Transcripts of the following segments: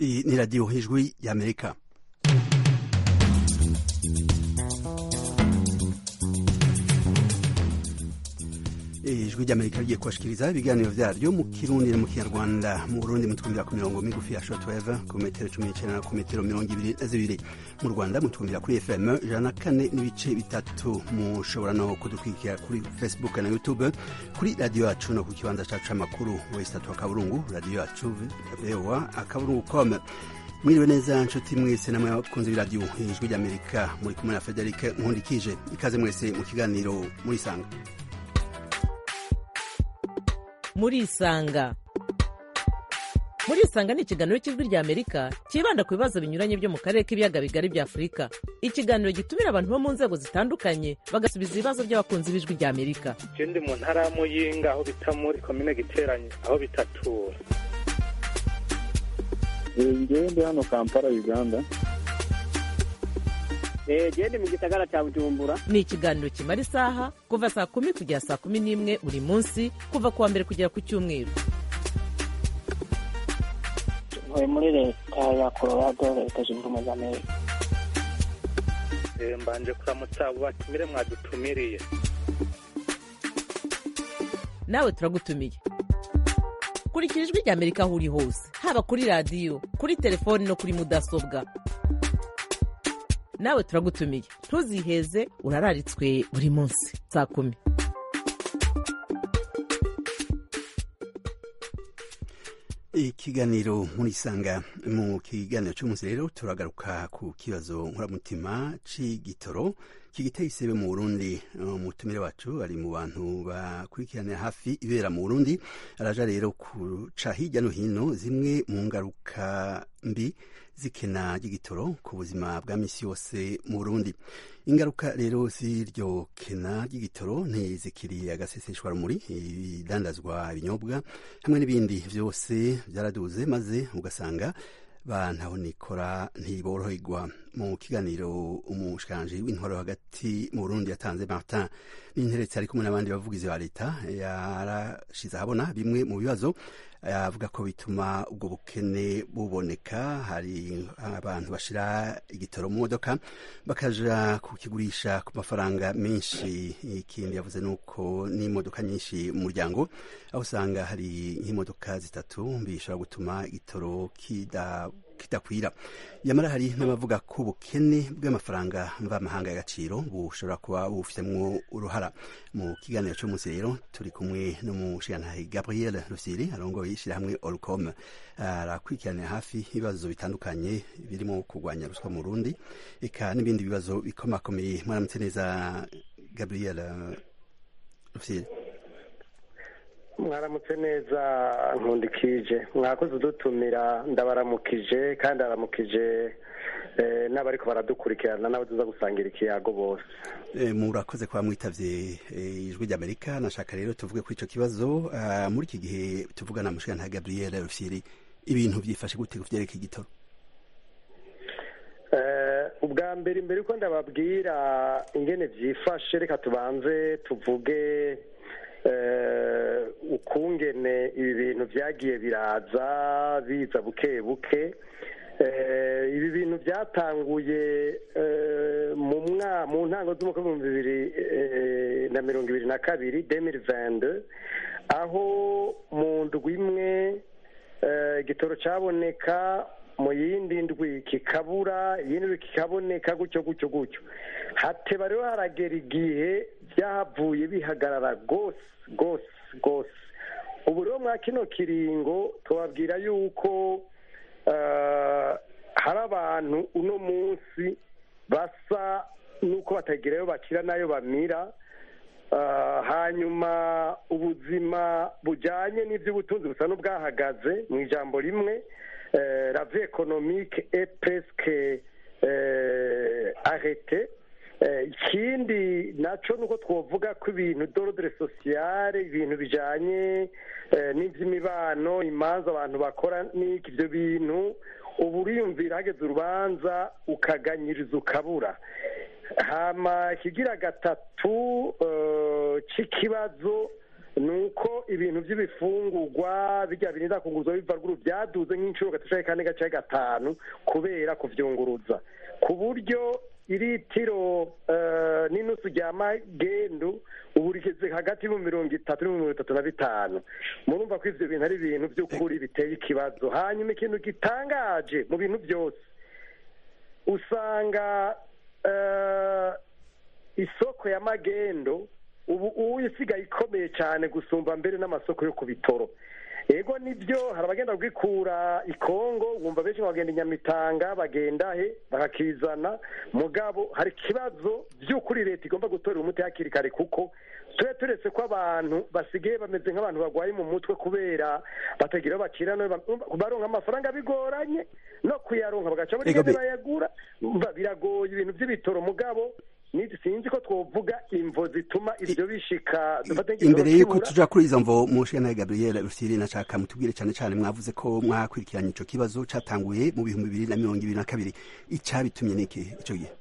Iyi ni radiyo ijwi y'amerika ijwi ry'amerika rigiye kubashikiriza ibiganiro vyaryo mu kirundi no mu kinyarwanda mu burundi mutwumvira ku mirongo migufi ya shortwave ku metero cumi n'icenda na ku metero mirongo ibiri na zibiri mu rwanda mutwumvira kuri fm ijana na kane n'ibice bitatu mushobora no kudukurikira kuri facebook na youtube kuri radiyo yacu no ku kibanza cacu c'amakuru wesi tatu akaburungu radiyo yacu voa akaburungu com mwiriwe neza nshuti mwese namwe abakunzi b'iradiyo ijwi ry'amerika muri kumwe na federike nkundikije ikaze mwese mu kiganiro murisanga murisanga murisanga ni ikiganiro cy'ijwi rya amerika cyibanda ku bibazo binyuranye byo mu karere k'ibiyaga bigari bya afurika ikiganiro gitumira abantu bo mu nzego zitandukanye bagasubiza ibibazo by'abakunzi b'ijwi rya amerika je ndi mu ntara ya muyinga aho bita muri komine giteranye aho bitatura ngewe ndi hano kampala uganda gende mu gisagara cya bujumbura ni ikiganiro kimara isaha kuva saa kumi kugera saa kumi n'imwe buri munsi kuva ku wa mbere kugera ku cyumweru ntuye muri leta ya colorado leta zunze ubumwe za amerika Eh, mbanje kuramutsa abo batumire mwadutumiriye nawe turagutumiye kurikira ijwi rya amerika aho uri hose haba kuri radiyo kuri telefoni no kuri mudasobwa nawe turagutumiye ntuziheze urararitswe buri munsi saa kumi ikiganiro murisanga mu kiganiro cy'umunsi rero turagaruka ku kibazo nkuramutima c'igitoro kigiteye isebe mu burundi umutumire wacu ari mu bantu bakurikiranira hafi ibera mu burundi araja rero kuca hirya no hino zimwe mu ngaruka mbi zikena ry'igitoro ku buzima bwa misi yose mu burundi ingaruka rero z'iryo kena ry'igitoro ntizikiri agaseseshwa rumuri ibidandazwa ibinyobwa hamwe n'ibindi byose byaraduze maze ugasanga bantaho nikora ntiboroherwa mu kiganiro umushikiranganji w'intwaro hagati mu burundi yatanze martin n'interetse ari kumwe n'abandi bavugizi ba leta yarashize ahabona bimwe mu bibazo avuga ko bituma ubwo bukene buboneka hari abantu bashira igitoro mu modoka bakaja kukigurisha ku mafaranga menshi ikindi yavuze nuko n'imodoka nyinshi mu muryango aho usanga hari nk'imodoka zitatu bishobora gutuma igitoro kida kidakwira yamara hari n'abavuga ko ubukene bw'amafaranga mvamahanga y'agaciro bushobora kuba bufitemo uruhara mu kiganiro cy'umunsi rero turi kumwe n'umushirantahe gabriel rusiri arongoye ishyirahamwe orcom arakurikiranira hafi ibibazo bitandukanye birimo kurwanya ruswa mu rundi eka n'ibindi bibazo bikomakomeye mwaramutse neza gabriel rusiri mwaramutse neza nkundikije mwakoze udutumira ndabaramukije kandi aramukije n'abariko baradukurikirana n'abo tuza gusangira ikiyago bose murakoze kuba mwitavye ijwi ry'amerika nashaka rero tuvuge kuri ico kibazo muri iki gihe tuvugana mushikana gabriel rufyiri ibintu vyifashe gute ku vyerekeye igitoro ubwa mbere imbere yuko ndababwira ingene vyifashe reka tubanze tuvuge ukungene ibi bintu byagiye biraza biza buke buke ibi bintu byatanguye mu ntango z'umwaka w'ibihumbi bibiri na mirongo ibiri na kabiri demiri vende aho mu ndwi imwe igitoro cyaboneka mu yindi ndwi kikabura iyindi ndwi kikaboneka gutyo gutyo gutyo hateba rero haragera igihe byahavuye bihagarara rwose rwose rwose ubu rero mwa kino kiringo tubabwira yuko hari abantu uno munsi basa n'uko batagirayo bakira n'ayo bamira hanyuma ubuzima bujyanye n'iby'ubutunzi busa n'ubwahagaze mu ijambo rimwe rave ekonomike e presque arete ikindi nacyo ni uko twavuga ko ibintu dorodere sosiyale ibintu bijyanye n'iby'imibano imanza abantu bakora n'iki ibyo bintu ubu uriyumvira hageze urubanza ukaganyiriza ukabura hama ikigira gatatu cy'ikibazo ni uko ibintu by'ibifungurwa bijya birinda kunguruzwa biva ruguru byaduze nk'inshuro gatatu kane gace gatanu kubera kuvyunguruza ku buryo iritiro eh, n'inusu rya magendu ubu rigeze hagati y'ibihumbi mirongo itatu n'ibihumbi mirongo itatu na bitanu murumva ko ivyo bintu ari ibintu by'ukuri biteye ikibazo hanyuma ikintu gitangaje mu bintu byose usanga eh, isoko ya magendo ubu ubu isigaye ikomeye cyane gusumba mbere n'amasoko yo ku bitoro ego nibyo hari abagenda kwikura i kongo wumva benshi bagenda i nyamitanga bagenda he bakakizana mugabo hari ikibazo by'ukuri leta igomba gutorera umuti hakiri kare kuko tube turetse ko abantu basigaye bameze nk'abantu barwaye mu mutwe kubera batagira aho bakira no baronka amafaranga bigoranye no kuyaronka bagaca muri Ego gare bi- bayagura Umva, biragoye ibintu by'ibitoro mugabo ni sinzi ko twovuga imvo zituma ibyo bishika dufate nk'igitoro imbere y'uko kibura. tuja kuri izo mvo mushana gabriel rusiri nashaka mutubwire cyane cyane mwavuze ko mwakurikiranye ico kibazo catanguye mu bihumbi bibiri na mirongo ibiri na kabiri icabitumye niki ico gihe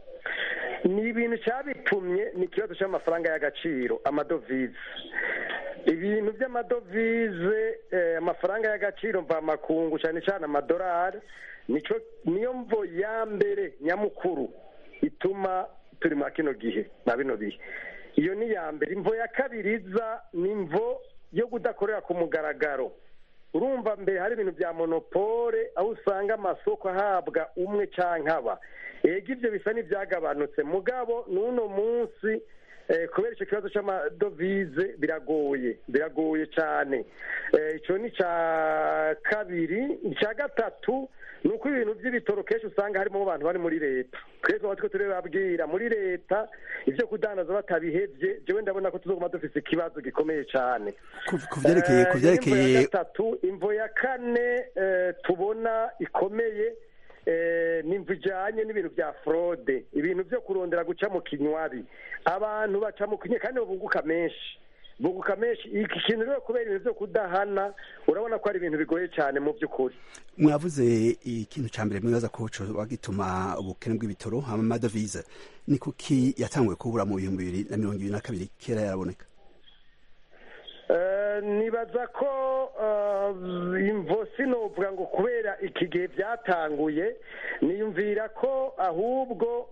ni ibintu cyabitumye ni ikibazo cy'amafaranga y'agaciro amadovize ibintu by'amadovize eh, amafaranga y'agaciro mvamakungu cyane cyane amadolari nico niyo mvo ya mbere nyamukuru ituma turi muri kino gihe na bino bihe iyo ni iya mbere imvo ya kabiri iza ni imvo yo kudakorera ku mugaragaro urumva mbere hari ibintu bya monopole aho usanga amasoko ahabwa umwe cyangwa aba ega ibyo bisa n'ibyagabanutse mugabo n'uno munsi eh, kubera icyo kibazo cy'amadovize biragoye biragoye cyane Eh, icyo ni icya kabiri icya gatatu ni uko ibintu by'ibitoro kenshi usanga harimo abantu bari muri leta twese tuba turiko turababwira muri leta ibyo kudandaza batabihevye jewe ndabona ko tuzoguma dufise ikibazo gikomeye cyane Ku- ku vyerekeye ku Eh, imvo ya vyerekeye gatatu imvo ya kane eh, tubona ikomeye eh, ni imvo ijanye n'ibintu bya fraude ibintu byo kurondera guca mu kinywabi abantu baca mu kinywa kandi babunguka menshi bunguka menshi iki kintu rero kubera ibintu byo kudahana urabona ko ari ibintu bigoye cyane mu by'ukuri mwavuze ikintu ca mbere mwibaza ko coba gituma ubukene bw'ibitoro hama amadovize ni kuki yatanguye kubura mu bihumbi bibiri na mirongo ibiri na kabiri kera yaraboneka Eh, nibaza ko eh, imvo sinovuga ngo kubera iki gihe byatanguye niyumvira ko ahubwo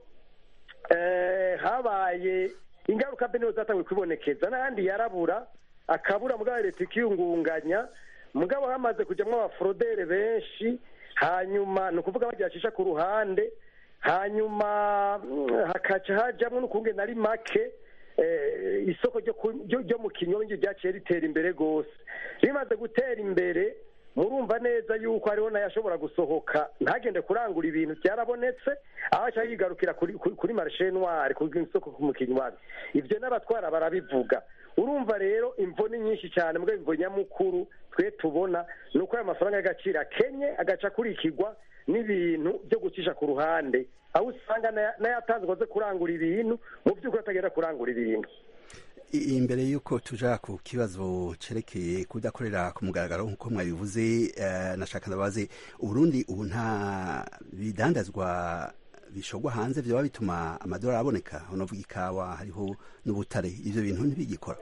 eh, habaye ingaruka mbi niho zatanguye kwibonekeza n'ahandi yarabura akabura mugabo leta ikiyungunganya mugabo hamaze kujyamo abaforodere benshi hanyuma ni ukuvuga bagihacisha ku ruhande hanyuma mm, hakaca hajamwo n'ukungene ari make eh, isoko ryo ku- ryo ryo mu kinyonge ryaciye ritera imbere rwose rimaze gutera imbere murumva neza yuko hariho n'ayashobora gusohoka ntagende kurangura ibintu byarabonetse aho aca yigarukira kuri kuri- kuri marishe noire ku isoko mu kinywabi ibyo n'abatwara barabivuga urumva rero imvo ni nyinshi cyane mbwa imvo nyamukuru twe tubona ni uko ayo mafaranga y'agaciro akenye agaca akurikirwa n'ibintu byo gucisha ku ruhande aho usanga n'aya- n'ayatanzwe aze kurangura ibintu mu by'ukuri atagenda kurangura ibintu I- imbere y'uko tuja ku kibazo cerekeye kudakorera ku mugaragaro nk'uko mwabivuze eh, nashaka ndabaze uburundi ubu nta bidandazwa bishogwa hanze vyoba bituma amadolari aboneka unavuga ikawa hariho n'ubutare ivyo bintu ntibigikora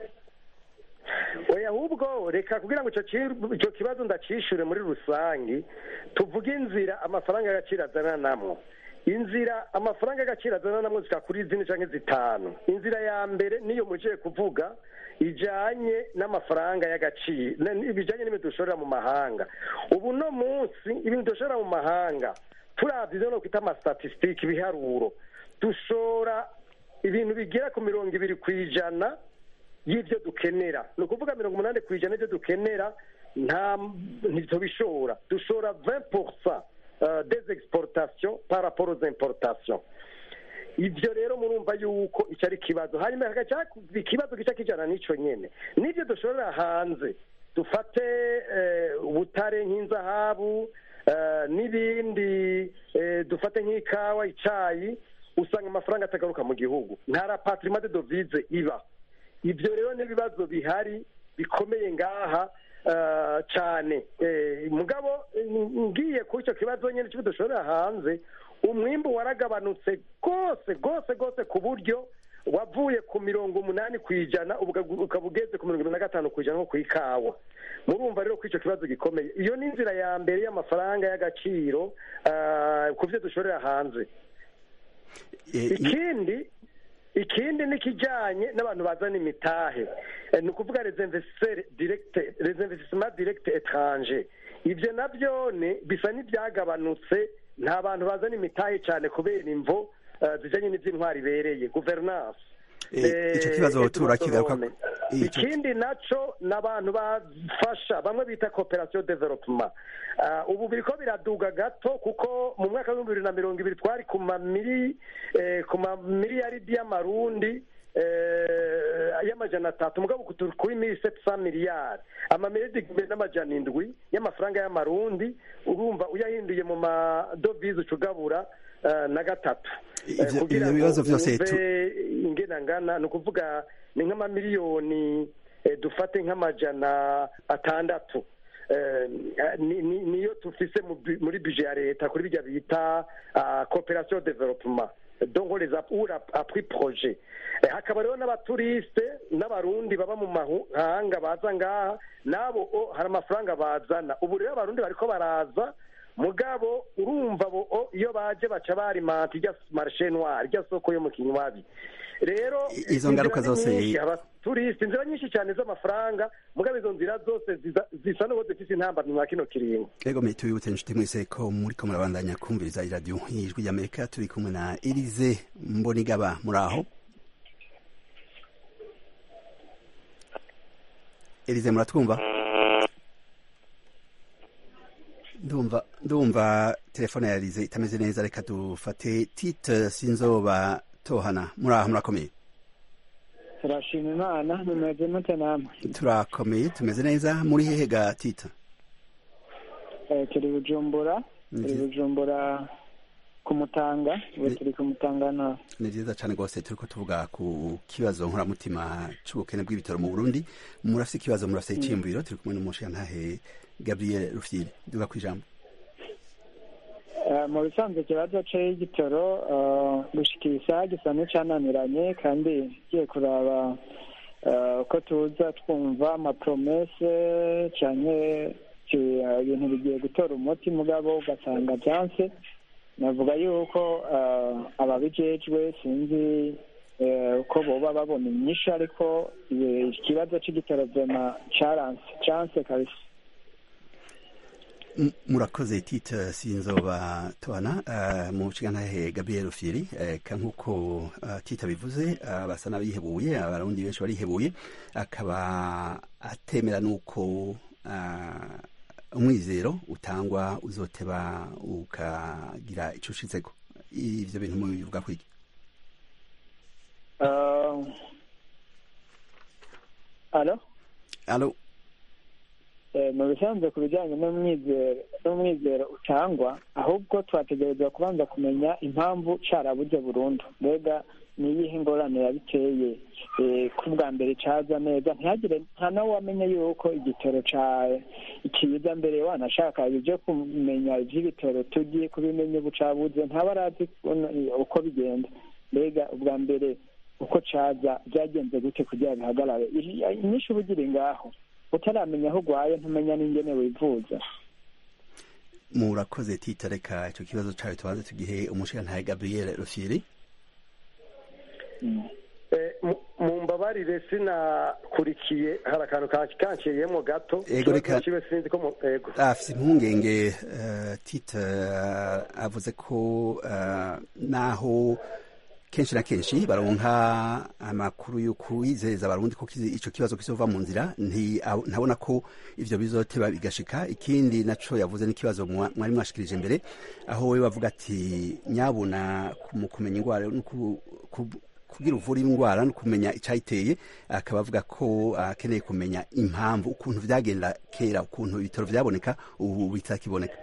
oya ahubwo reka kugira ngo icyo ki- icyo kibazo ndacishure muri rusange tuvuge inzira amafaranga y'agaciro azananamwo inzira amafaranga y'agaciro azananamwo zika kuri zine canke zitanu inzira ya mbere niyo mujeye kuvuga ijanye n'amafaranga y'agaciro na- bijanye n'ibintu dushorera mu mahanga ubu no munsi ibintu dushorera mu mahanga turavye ivyo nokwita amastatistike ibiharuro dushora ibintu bigera ku mirongo ibiri ku ijana y'ibyo dukenera ni ukuvuga mirongo umunani ku ijana y'ibyo dukenera nta ntitubishora dushora 20 pourcent euh, des exportations par rapport aux importations ibyo rero murumva yuko icyo ari ikibazo hanyuma hagaca ikibazo gica kijana n'ico nyene n'ibyo dushorera hanze dufate eh, ubutare nk'inzahabu eh, n'ibindi eh, dufate nk'ikawa icayi usanga amafaranga atagaruka mu gihugu nta rapatrima de devise iba ibyo rero n'ibibazo bihari bikomeye ngaha eh, cyane Eh, mugabo eh, ngiye ku icyo kibazo nyine cy'ibyo dushorera hanze umwimbu waragabanutse rwose rwose rwose ku buryo wavuye ku mirongo umunani ku ijana ukaba ugeze ku mirongo irindwi na gatanu ku ijana nko ku ikawa murumva rero ko icyo kibazo gikomeye iyo ni inzira ya mbere y'amafaranga y'agaciro ku byo dushorera hanze ikindi ikindi ni ikijyanye n'abantu bazana imitahe ni ukuvuga rezinvesisima direkite etranje ibyo nabyo bisa n'ibyagabanutse nta bantu bazana imitahe cyane kubera imvo zijyanye n'iby'intwari ibereye guverinansi icyo kibazo turakigaruka ikindi nacyo ni abantu bafasha bamwe bita kooperasiyo developuma ubu biri ko biraduga gato kuko mu mwaka w'ibihumbi bibiri na mirongo ibiri twari ku mamiliyaridi y'amarundi y'amajana atatu mugabo turi kuri mili sepsa miliyari amamiliyaridi n'amajana indwi y'amafaranga y'amarundi urumva uyahinduye mu madovize ucugabura na gatatu ibyo bibazo byose ingenangana ni ukuvuga ni nk'amamiliyoni dufate nk'amajana atandatu niyo tufise muri bije ya leta kuri bijya bita kooperasiyo developuma donko les apuri proje hakaba rero n'abaturisite n'abarundi baba mu mahanga baza ngaha nabo hari amafaranga bazana ubu rero abarundi bariko baraza mugabo urumva bo iyo baje baca barimanta irya marishe noire irya soko yo mu kinywabi rero izo ngaruka zose abaturisite inzira nyinshi cyane z'amafaranga mugabo izo nzira zose zisa n'uko zifite intambamyi mwa kino kiringo ego me tubibutse inshuti mwese ko muri ko murabandanya kumviriza iradiyo y'ijwi ry'amerika turi kumwe na elize mbonigaba muri aho elize muratwumva ndumva ndumva telefone ya elize itameze neza reka dufate tite sinzoba tohana muri aho murakomeye turashima imana mumeze mute namwe turakomeye tumeze neza muri hehe ga tita turi bujumbura turi bujumbura ku mutanga ubu turi ku mutanga nawe ni byiza cyane rwose turi ko tuvuga ku kibazo nkoramutima cy'ubukene bw'ibitaro mu burundi murafite ikibazo murafite icyiyumviro turi kumwe n'umushingantahe gabriel rufyiri duga ku ijambo mu bisanzwe ikibazo cy'igitoro gushikira isaha gisa n'icyananiranye kandi ugiye kuraba uko tuza twumva amapromese cyane ibintu bigiye gutora umuti mugabo ugasanga byanse navuga yuko ababijejwe sinzi uko boba babona inyinshi ariko ikibazo cy'igitoro vema caranse canse kabisa murakoze tite sinzoba tubana mu kiganiro gabriel firi nk'uko tite bivuze basa n'abihebuye abarundi benshi barihebuye akaba atemera n'uko umwizero utangwa uzoteba ukagira icyo ushitseko ibyo bintu mubivuga kwiki alo alo mu bisanzwe ku bijyanye n'umwizero utangwa ahubwo twategereza kubanza kumenya impamvu carabuze burundu mbega ni iyihe ingorane yabiteye ko bwa mbere caza neza ntihagire nta nawe wamenye yuko igitoro kiza mbere wanashaka ibyo kumenya iby'ibitoro tugiye kubimenya ubu cabuze ntaba arazi uko bigenda mbega ubwa mbere uko caza byagenze gute kugira bihagarare inyinshi uba ugira ngaho utaramenya aho urwaye ntumenya n'ingene wivuza murakoze tita reka icyo kibazo cyawe tubanze tugihe umushingantahe gabriel rufyiri mu mbabarire sinakurikiye hari akantu kanciyemo gato ego reka sinzi ko ego afite impungenge tita avuze ko naho kenshi na kenshi baronka amakuru yo kwizeza abarundi ko ico kibazo kizova mu nzira ntabona ko ivyo bizoteba bigashika ikindi naco yavuze n'ikibazo mwari mwashikirije imbere aho we bavuga ati nyabuna mu kumenya ingwara kugira uvura indwara no kumenya icyayiteye akaba avuga ko akeneye kumenya impamvu ukuntu vyagenda kera ukuntu ibitaro vyaboneka ubu bitakiboneka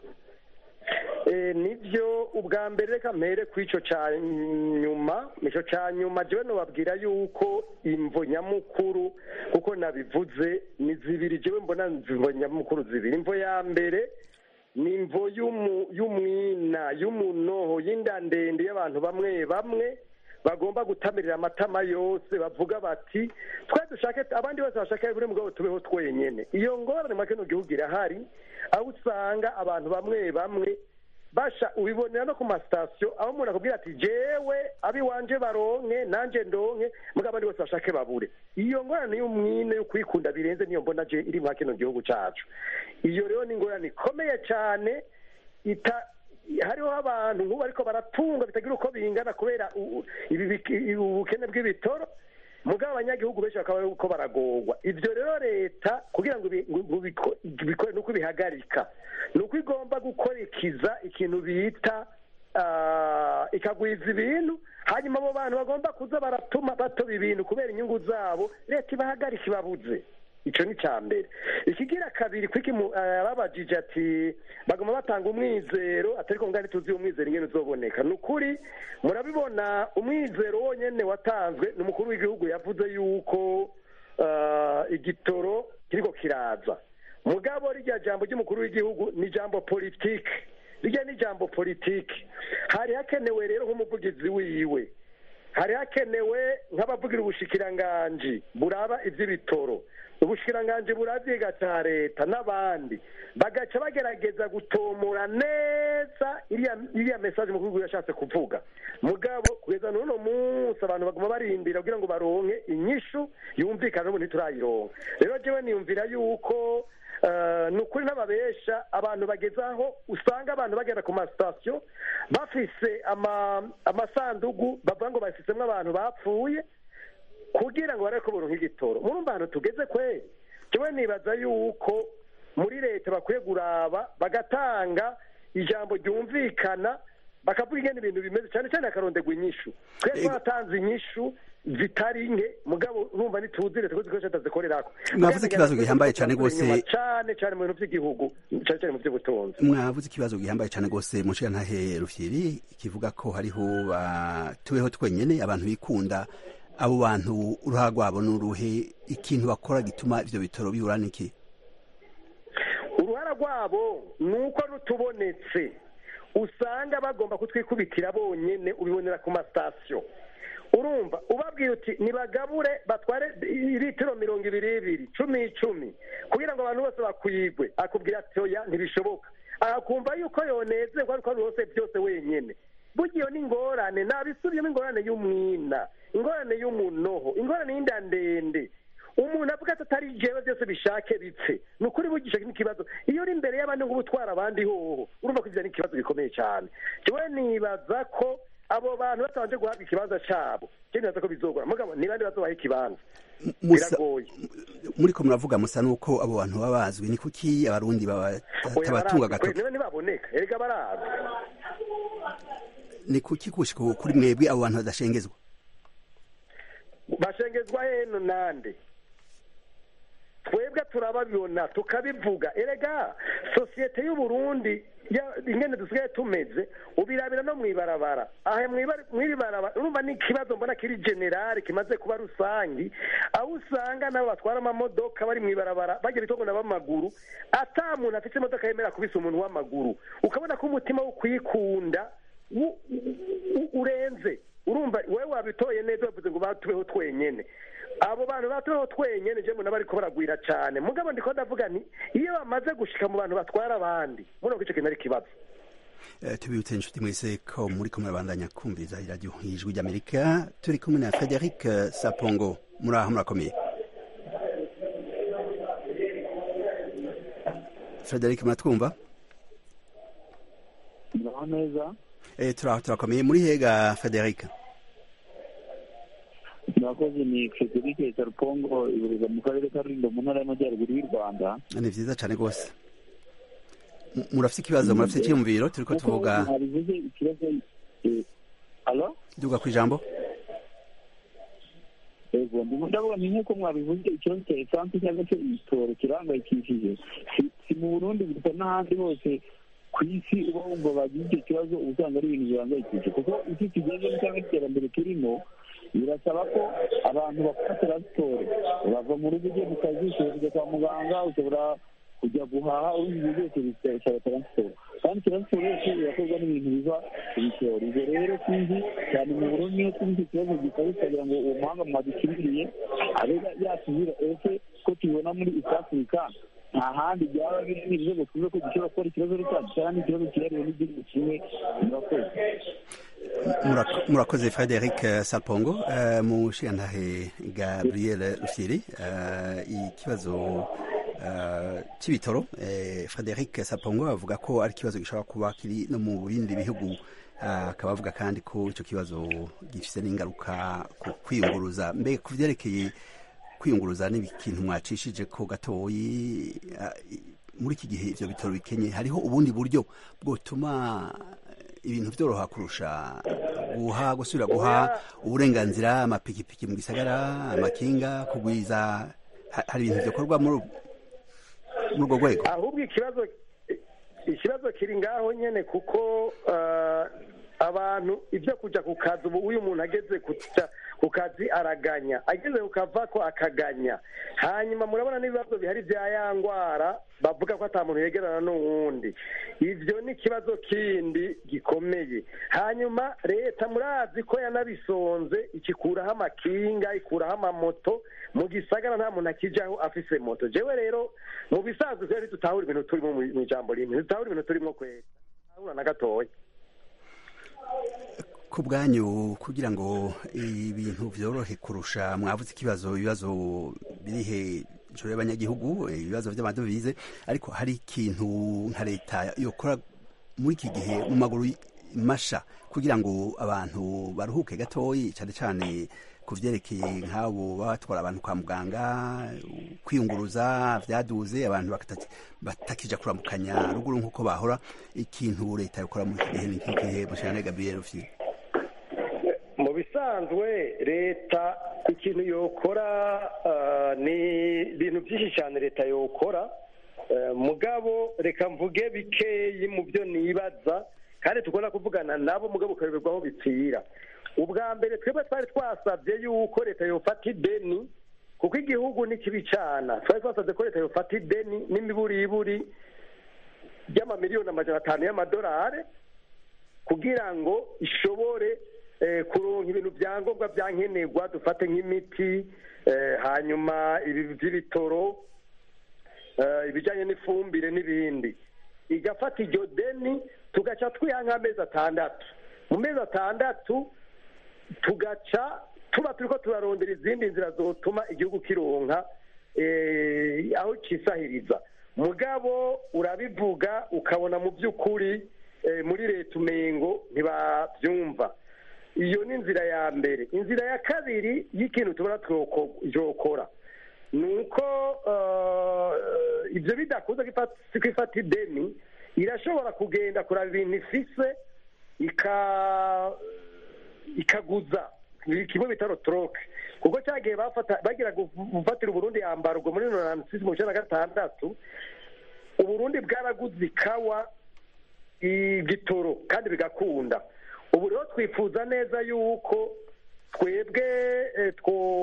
nibyo ubwa mbere reka mpere ku icyo cya nyuma icyo cya nyuma jyewe nubabwira yuko imvo nyamukuru kuko nabivuze ni zibiri jyewe mbona imvo nyamukuru zibiri imvo ya mbere ni imvo y'umwina y'umunoho y'inda ndende y'abantu bamwe bamwe bagomba gutamirira amatama yose bavuga bati twe dushake abandi bose bashaka buri mugabo tubeho twenyene iyo ngorane muri kino gihugu irahari aho usanga abantu bamwe bamwe basha ubibonera no ku masitasiyo aho umuntu akubwira ati jewe abiwanje baronke nanjye ndonke mugabo abandi bose bashake babure iyo ngorane y'umwine yo kwikunda birenze niyo mbona je iri muri kino gihugu cacu iyo rero ni ingorane ikomeye cyane ita hariho abantu nk'ubu ariko baratunga bitagira uko bingana kubera u- u- ibi biki- ubukene bw'ibitoro mugabo abanyagihugu benshi bakaba uko baragorwa ibyo rero leta kugira ngo ibi- ngo biko- bikore ni uko ibihagarika ni uko igomba gukurikiza ikintu bita ah, ikagwiza ibintu hanyuma abo bantu bagomba kuza baratuma batoba ibintu kubera inyungu zabo leta ibahagarika ibabuze icyo ni icya mbere ikigira kabiri kwiki mu- eh, babajije ati bagoma batanga umwizero atari ko ngani tuzi umwizero ingene uzoboneka ni ukuri murabibona umwizero wonyene watanzwe ni umukuru w'igihugu yavuze yuko eh, igitoro kiriko kiraza mugabo rirya jambo ry'umukuru w'igihugu ni jambo politike rirya ni jambo politike hari hakenewe rero nk'umuvugizi wiwe hari hakenewe nk'abavugira ubushikiranganji buraba iby'ibitoro ubushikiranganji buravyiga ca leta n'abandi bagaca bagerageza gutomora neza iriya iriya mesaje umukuru w'igihugu yashatse kuvuga mugabo kugeza n'uno munsi abantu baguma barindira kugira ngo baronke inyishu yumvikana n'ubu ntiturayironka rero jewe niyumvira yuko eh, ni ukuri n'ababesha abantu bageze aho usanga abantu bagenda ku masitasiyo bafise ama- amasandugu bavuga ngo bafisemo abantu bapfuye kugira ngo barebe ko boronka igitoro murumva ahantu tugeze kweri jewe nibaza yuko muri leta bakwiye kuraba bagatanga ijambo ryumvikana bakavuga ingene ibintu bimeze cyane cyane hakarondegwa inyishu twebwe Ego. twatanze inyishu zitari nke mugabo urumva ntituzi leta ko zikoresha tazikorerako Mwavuze ikibazo gihambaye cane gose. cyane cyane mu bintu by'igihugu cyane cyane mu by'ubutunzi mwavuze ikibazo gihambaye cyane rwose mu ntahe rufyiri kivuga ko hariho ba- tubeho twenyene abantu bikunda abo bantu uruhara rwabo ni uruhe ikintu bakora gituma ivyo bitoro bibura niki uruhara rwabo ni uko rutubonetse usanga bagomba kutwikubitira bonyene ubibonera ku masitasiyo urumva ubabwira uti nibagabure batware litiro mirongo ibiri ibiri cumi icumi kugira ngo abantu bose bakwigwe akubwira ati oya ntibishoboka akumva yuko yonezerwa ariko ari hose byose wenyene burya iyo ni ingorane nabisubiyemo ingorane y'umwina ingorane y'umunoho ingorane y'inda ndende umuntu avuga ati atari jewe byose bishake bipfe ni ukuri bugisha n'ikibazo iyo uri imbere y'abandi ngo ubutwara abandi hoho urumva ko ibyo ni ikibazo gikomeye cyane jewe nibaza ko abo bantu batabanje guhabwa ikibanza cyabo je nibaza ko bizogora mugabo ni bande bazobaha ikibanza Musa- biragoye muriko muravuga musa nuko abo bantu baba bazwi ni kuki abarundi Oya, batabatunga barazwi kwe, gatoki niba ntibaboneka erega barazwi ni kuki gushika ubu kuri mwebwe abo bantu badashengezwa bashengezwa heno nande twebwe turababibona tukabivuga erega sosiyete y'uburundi ya- ingene dusigaye tumeze ubirabira no mwibarabara aha mwibara- mwiribarabara urumva ni ikibazo mbona kiri generale kimaze kuba rusangi aho usanga nabo batwara amamodoka bari mwibarabara bagira itongo na b'amaguru ata muntu afite imodoka yemera kubisa umuntu w'amaguru ukabona ko umutima wo kwikunda u- u- urenze urumva wowe wabitoye neza bavuze ngo batubeho twenyene abo bantu batubeho twenyene je mbona bariko baragwira cane mugabo ndiko ndavuga nti iyo bamaze gushika mu bantu batwara abandi murumva ko ico kintu ari ikibazo Eh, tubibutse inshuti mwese ko muriko murabandanya kumviriza iradiyo ijwi ry'amerika turi kumwe na frederic eh, sapongo muri aho murakomeye frederic muratwumva muraho neza Eh, turaho turakomeye muri hega frederic murakoze ni frederic sarupongo ibureza mu karere ka rulindo mu ntara y'amajyaruguru y'u rwanda ni vyiza cane rwose M- murafise ikibazo murafise icyiyumviro turiko tuvuga mwabivuze ikibazo eh, alo duga kw'ijambo yego ndimo ndavuga ni nk'uko mwabivuze ikibazo cya esanse cyangwa se ibitoro kirahangayikishije Si- si mu burundi gusa n'ahandi hose ku isi uba wumva bagize icyo kibazo uba usanga ari ibintu bihangayikishije kuko isi tugezemo cyangwa iterambere turimo birasaba ko abantu bakora taransiporo bava mu rugo ugiye mu kazi ushobora kujya kwa muganga ushobora kujya guhaha ubundi ibyo byose bisaba taransiporo kandi taransiporo yose irakorwa n'ibintu biva ku bitoro ibyo rero sinzi cyane mu burundi niyo tuzi icyo kibazo gikaba kugira ngo uwo muhanga mwadukiririye abe yasubira ese ko tubibona muri east africa nta handi byaba biri n'ibyo tuve ko gishobora kuba ari ikibazo rusange cyangwa n'ikibazo cyihariwe n'igihugu kimwe murakoze murakoze frederic salpongo mu nshingantahe gabriel rusiri ikibazo cy'ibitoro frederic salpongo avuga ko ari ikibazo gishobora kuba kiri no mu bindi bihugu akaba avuga kandi ko icyo kibazo gifite n'ingaruka ku kwiyunguruza mbega ku byerekeye kwiyunguruza n'ikintu mwacishije ko gatoyi muri iki gihe ibyo bitoro bikenye hariho ubundi buryo bwotuma ibintu byoroha kurusha guha gusubira guha uburenganzira amapikipiki mu gisagara amakinga kugwiza hari ibintu bikorwa muri urwo rwego ahubwo ikibazo ikibazo kiri ngaho nyine kuko abantu ibyo kujya ku kazi ubu uyu muntu ageze ku kazi araganya ageze ku kava ko akaganya hanyuma murabona n'ibibazo bihari bya ya ndwara bavuga ko ata muntu yegerana n'uwundi ibyo ni ikibazo kindi gikomeye hanyuma leta murazi ko yanabisonze ikikuraho amakinga ikuraho amamoto mu gisagara nta muntu akijyaho afise moto jewe rero mu bisanzwe twari tutahura ibintu turimo mu ijambo rimwe tutahura ibintu turimo kwera tutahura na gatoya ku bwanyu kugira ngo ibintu byorohe kurusha mwavuze ikibazo ibibazo birihe inshuro y'abanyagihugu ibibazo by'amadovize ariko hari ikintu nka leta yokora muri iki gihe mu maguru masha kugira ngo abantu baruhuke gatoyi cyane cyane ku byerekeye nk'abo baba batwara abantu kwa muganga kwiyunguruza byaduze abantu batakija kuramukanya ruguru nk'uko bahora ikintu leta yokora muri iki gihe ni nk'igihe mushana gabriel rufite mu bisanzwe leta ikintu yokora ni ibintu byinshi cyane leta yokora mugabo reka mvuge bikeyi mu byo nibaza kandi tugomba kuvugana nabo mugabo ukayoberwa aho bipfira ubwa mbere twebwe twari twasabye yuko leta yofata ideni kuko igihugu ni kibi cyane twari twasabye ko leta yofata ideni n'imiburiburi ry'amamiliyoni amajana atanu y'amadolari kugira ngo ishobore kuronka ibintu byangombwa byankenerwa dufate nk'imiti hanyuma ibi by'ibitoro ibijyanye n'ifumbire n'ibindi igafata iryo deni tugaca twiha nk'amezi atandatu mu mezi atandatu tugaca tuba turi ko turarondera izindi nzira zotuma igihugu kironka aho kisahiriza mugabo urabivuga ukabona mu by'ukuri muri leta umengo ntibabyumva iyo ni inzira ya mbere inzira ya kabiri y'ikintu tubona twokora ni uko ibyo bidakunze kwifata ideni irashobora kugenda kuraba ibintu ifise ikaguza kimwe bita rotoroke kuko cyagiye bagira gufatira uburundi yambara ubwo muri norantisisi mu na gatandatu uburundi bwaraguze ikawa igitoro kandi bigakunda ubu rero twifuza neza yuko twebwe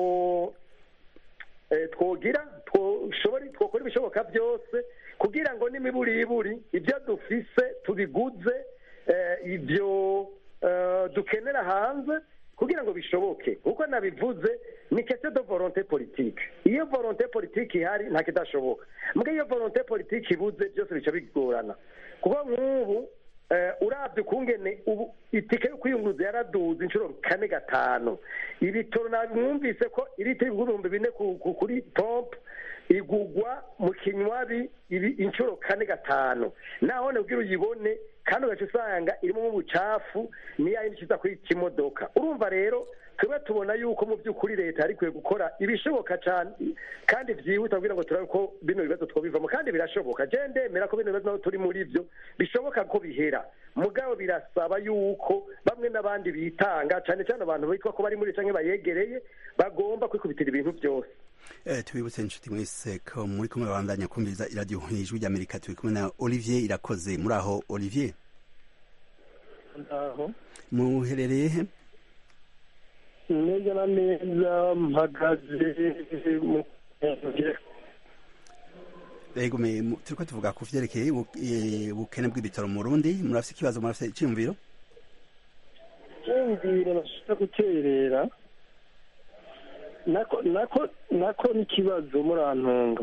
twogira twakora ibishoboka byose kugira ngo n'imiburiburi ibyo dufise tubiguze ibyo dukenera hanze kugira ngo bishoboke kuko nabivuze ni kese do volonte politike iyo volonte politike ihari nta kidashoboka mbwa iyo volonte politike ibuze byose bica bigorana kuko nk'ubu urabye ukungene ubu itike yo kwiyunguruza yaraduze inshuro kane gatanu ibitoro mwumvise ko iriti ibihumbi bine kuri pompe igugwa mu kinywabi inshuro kane gatanu naho ubwira uyibone kandi ugaca usanga irimo ubucafu niyo yindi ikiza kuri kimodoka urumva rero tube tubona yuko mu by'ukuri leta yari ikwiye gukora ibishoboka cyane kandi byihuta kugira ngo turabe ko bino bibazo twabivamo kandi birashoboka je ndemera ko bino bibazo naho turi muri byo bishoboka ko bihera mugabo birasaba yuko bamwe n'abandi bitanga cyane cyane abantu bitwa ko bari muri canke bayegereye bagomba kwikubitira ibintu byose tubibutse inshuti mwese ko muri kumwe babandanya kumviriza iradiyo ijwi ry'amerika turi kumwe na olivier irakoze muri aho olivier muherereye he neza na neza mpagaze mu ego me mu- turiko tuvuga ku vyerekeye ubu- eh, ubukene bw'ibitaro mu Burundi murafise ikibazo murafise iciyumviro cyumviro bashaka guterera nako nako nako n'ikibazo murantunga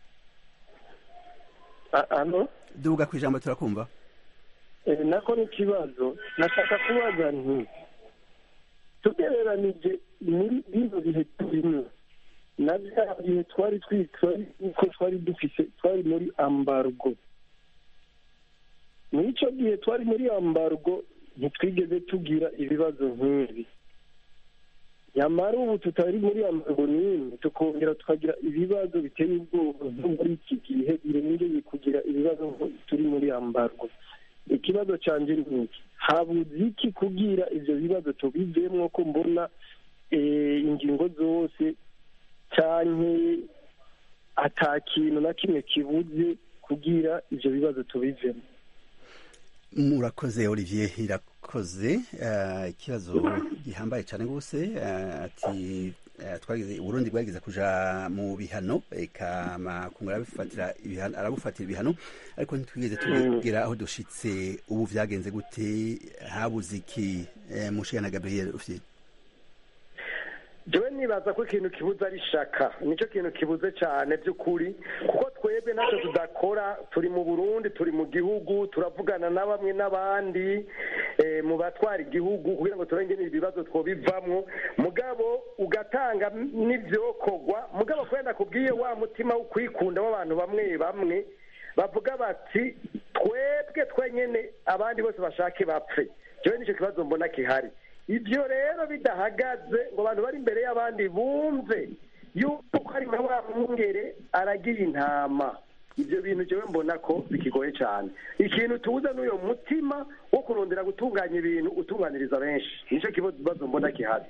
A- ano duga kwijambo turakumva Eh, nako n'ikibazo nashaka kubaza nti tugereranije muri bino bihe turimo na bya bihe twari twitwa uko twari dufise twari muri ambargo muri icyo gihe twari muri ambargo ntitwigeze tugira ibibazo nk'ibi nyamara ubu tutari muri ambargo n'imwe tukongera tukagira ibibazo biteye ubwoba nko muri iki gihe birengeye kugira ibibazo nko turi muri ambargo ikibazo cyanjye ni iki habuze iki kugira ibyo bibazo tubivemo ko mbona eh, ingingo zose cyane ata kintu na kimwe kibuze kugira ibyo bibazo tubivemo murakoze olivier irakoze eh, ikibazo gihambaye cyane rwose eh, ati eh, twagize uburundi bwagize kuja mu bihano eka makungu arabifatira ibihano arabufatira ibihano ariko ntitwigeze tubwira aho dushitse ubu vyagenze gute habuze iki eh, mushana gabriel ufite jewe nibaza ko ikintu kibuze ari shaka nicyo kintu kibuze cyane by'ukuri kuko twebwe ntacyo tudakora turi mu burundi turi mu gihugu turavugana na bamwe n'abandi eh, mu batwara igihugu kugira ngo turenge ibibazo twobivamwo mugabo ugatanga n'ivyokorwa mugabo kubera nakubwiye wa mutima wo kwikunda w'abantu bamwe bamwe bavuga bati twebwe twenyene abandi bose bashake bapfe jewe nicyo kibazo mbona kihari ibyo rero bidahagaze ngo abantu bari imbere y'abandi bumve yuko hari na wa mwungere aragiye intama ibyo bintu jewe mbona ko bikigoye cyane ikintu tubuze n'uyo mutima wo kurondera gutunganya ibintu utunganiriza benshi nicyo kibazo mbona gihari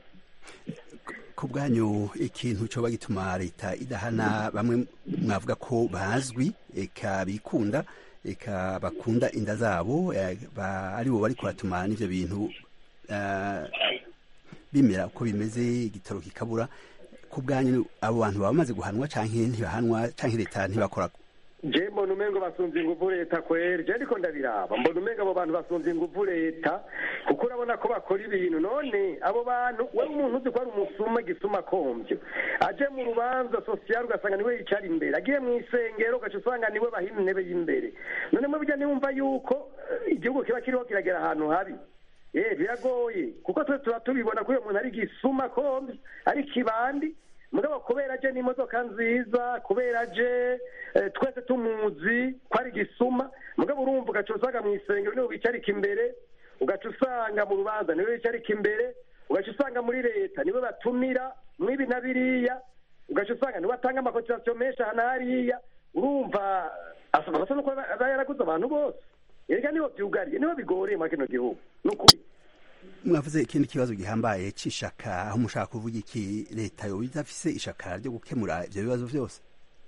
ku bwanyu ikintu coba gituma leta idahana bamwe mwavuga ko bazwi eka bikunda eka bakunda inda zabo eh, ba- aribo bariko baratuma n'ivyo bintu eh, bimera uko bimeze igitoro kikabura ku bwanyu abo bantu baba bamaze guhanwa canke ntibahanwa canke leta ntibakora je mbona umengo basunze inguvu leta kweri je ndiko ndabiraba mbona umengo abo bantu basunze inguvu leta kuko urabona ko bakora ibintu none abo bantu we umuntu uzi ko ari umusuma gisuma komvyo aje mu rubanza sosiyal ugasanga niwe yicara imbere agiye mu isengero ugaca usanga niwe bahima intebe y'imbere none mu bijya niwumva yuko eh, igihugu kiba kiriho kiragera ahantu habi eh biragoye kuko twe tuba tubibona ko uyo muntu ari gisuma komvyo ari kibandi mugabo kubera aje n'imodoka nziza kubera aje eh, twese tumuzi ko ari gisuma mugabo urumva ugaca usanga mu isengero niwe wicarika imbere ugaca usanga mu rubanza niwe wicarika imbere ugaca usanga muri leta niwe batumira mwibi na biriya ugaca usanga niwe atanga amakotisasiyo menshi aha na hariya urumva asaba basa nuko aba yaraguze abantu bose erega niho byugariye niho bigoreye muri kino gihugu ni ukuri mwavuze ikindi kibazo gihambaye c'ishaka aho mushaka kuvuga iki leta yoba idafise ishaka ryo gukemura ivyo bibazo vyose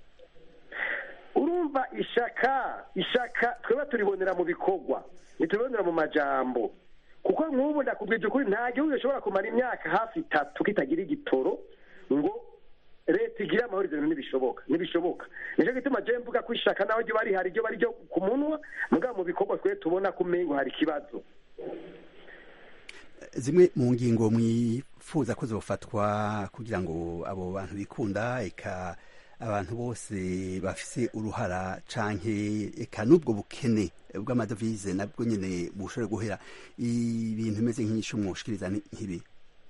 urumva ishaka ishaka tweba turibonera mu bikorwa ntitubibonera mu majambo kuko nk'ubu ndakubwije ukuri nta gihugu gishobora kumara imyaka hafi itatu kitagira igitoro ngo leta igire amahoro ibyo bintu ntibishoboka ntibishoboka nicyo gituma je mvuga ko ishaka naho ryo bari hari ryo bari ryo ku munwa mugabo mu bikorwa twe tubona ko umengo hari ikibazo zimwe mu ngingo mwifuza ko zofatwa kugira ngo abo bantu bikunda eka abantu bose bafise uruhara canke eka n'ubwo bukene bw'amadovize nabwo nyene bushobore guhera ibintu bimeze nk'inyishu mwoshikiriza ni nk'ibi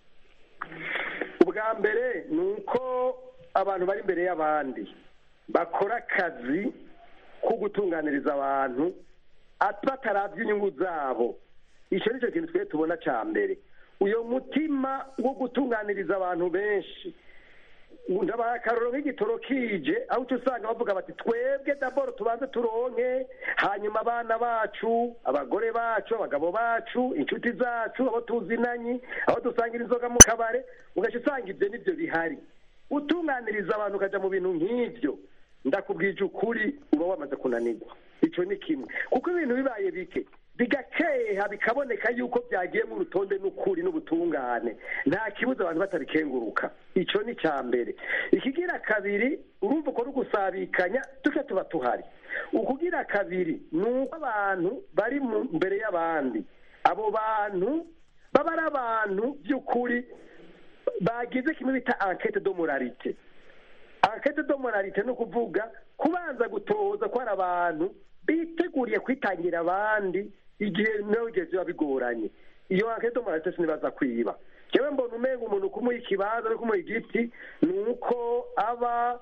ubwa mbere ni uko abantu bari imbere y'abandi bakora akazi ko gutunganiriza abantu at- bataravye inyungu zabo icyo ni cyo kintu twe tubona cya mbere uyo mutima wo gutunganiriza abantu benshi ndabaha akarorero nk'igitoro kije aho uca usanga bavuga bati twebwe daboro tubanze turonke hanyuma abana bacu abagore bacu abagabo bacu inshuti zacu abo tuzinanye aho dusangira inzoga mu kabare ugaca usanga ibyo nibyo bihari utunganiriza abantu ukaja mu bintu nk'ibyo ndakubwije ukuri uba wamaze kunanirwa icyo ni kimwe kuko ibintu bibaye bike bigakeha bikaboneka yuko byagiye mu rutonde n'ukuri n'ubutungane nta kibuza abantu batarikenguruka icyo ni icya mbere ikigira kabiri urumva urumva uko gusabikanya duke tuba tuhari ukugira kabiri ni uko abantu bari mbere y'abandi abo bantu baba ari abantu by'ukuri bagize kimwe bita ankete do moralite ankete do moralite ni ukuvuga kubanza gutoza ko hari abantu biteguriye kwitangira abandi igihe nawe ugeze biba bigoranye iyo ankete do moralite sinibaza kwiba yewe mbona umenga umuntu kumuha ikibanza no kumuha igiti ni uko aba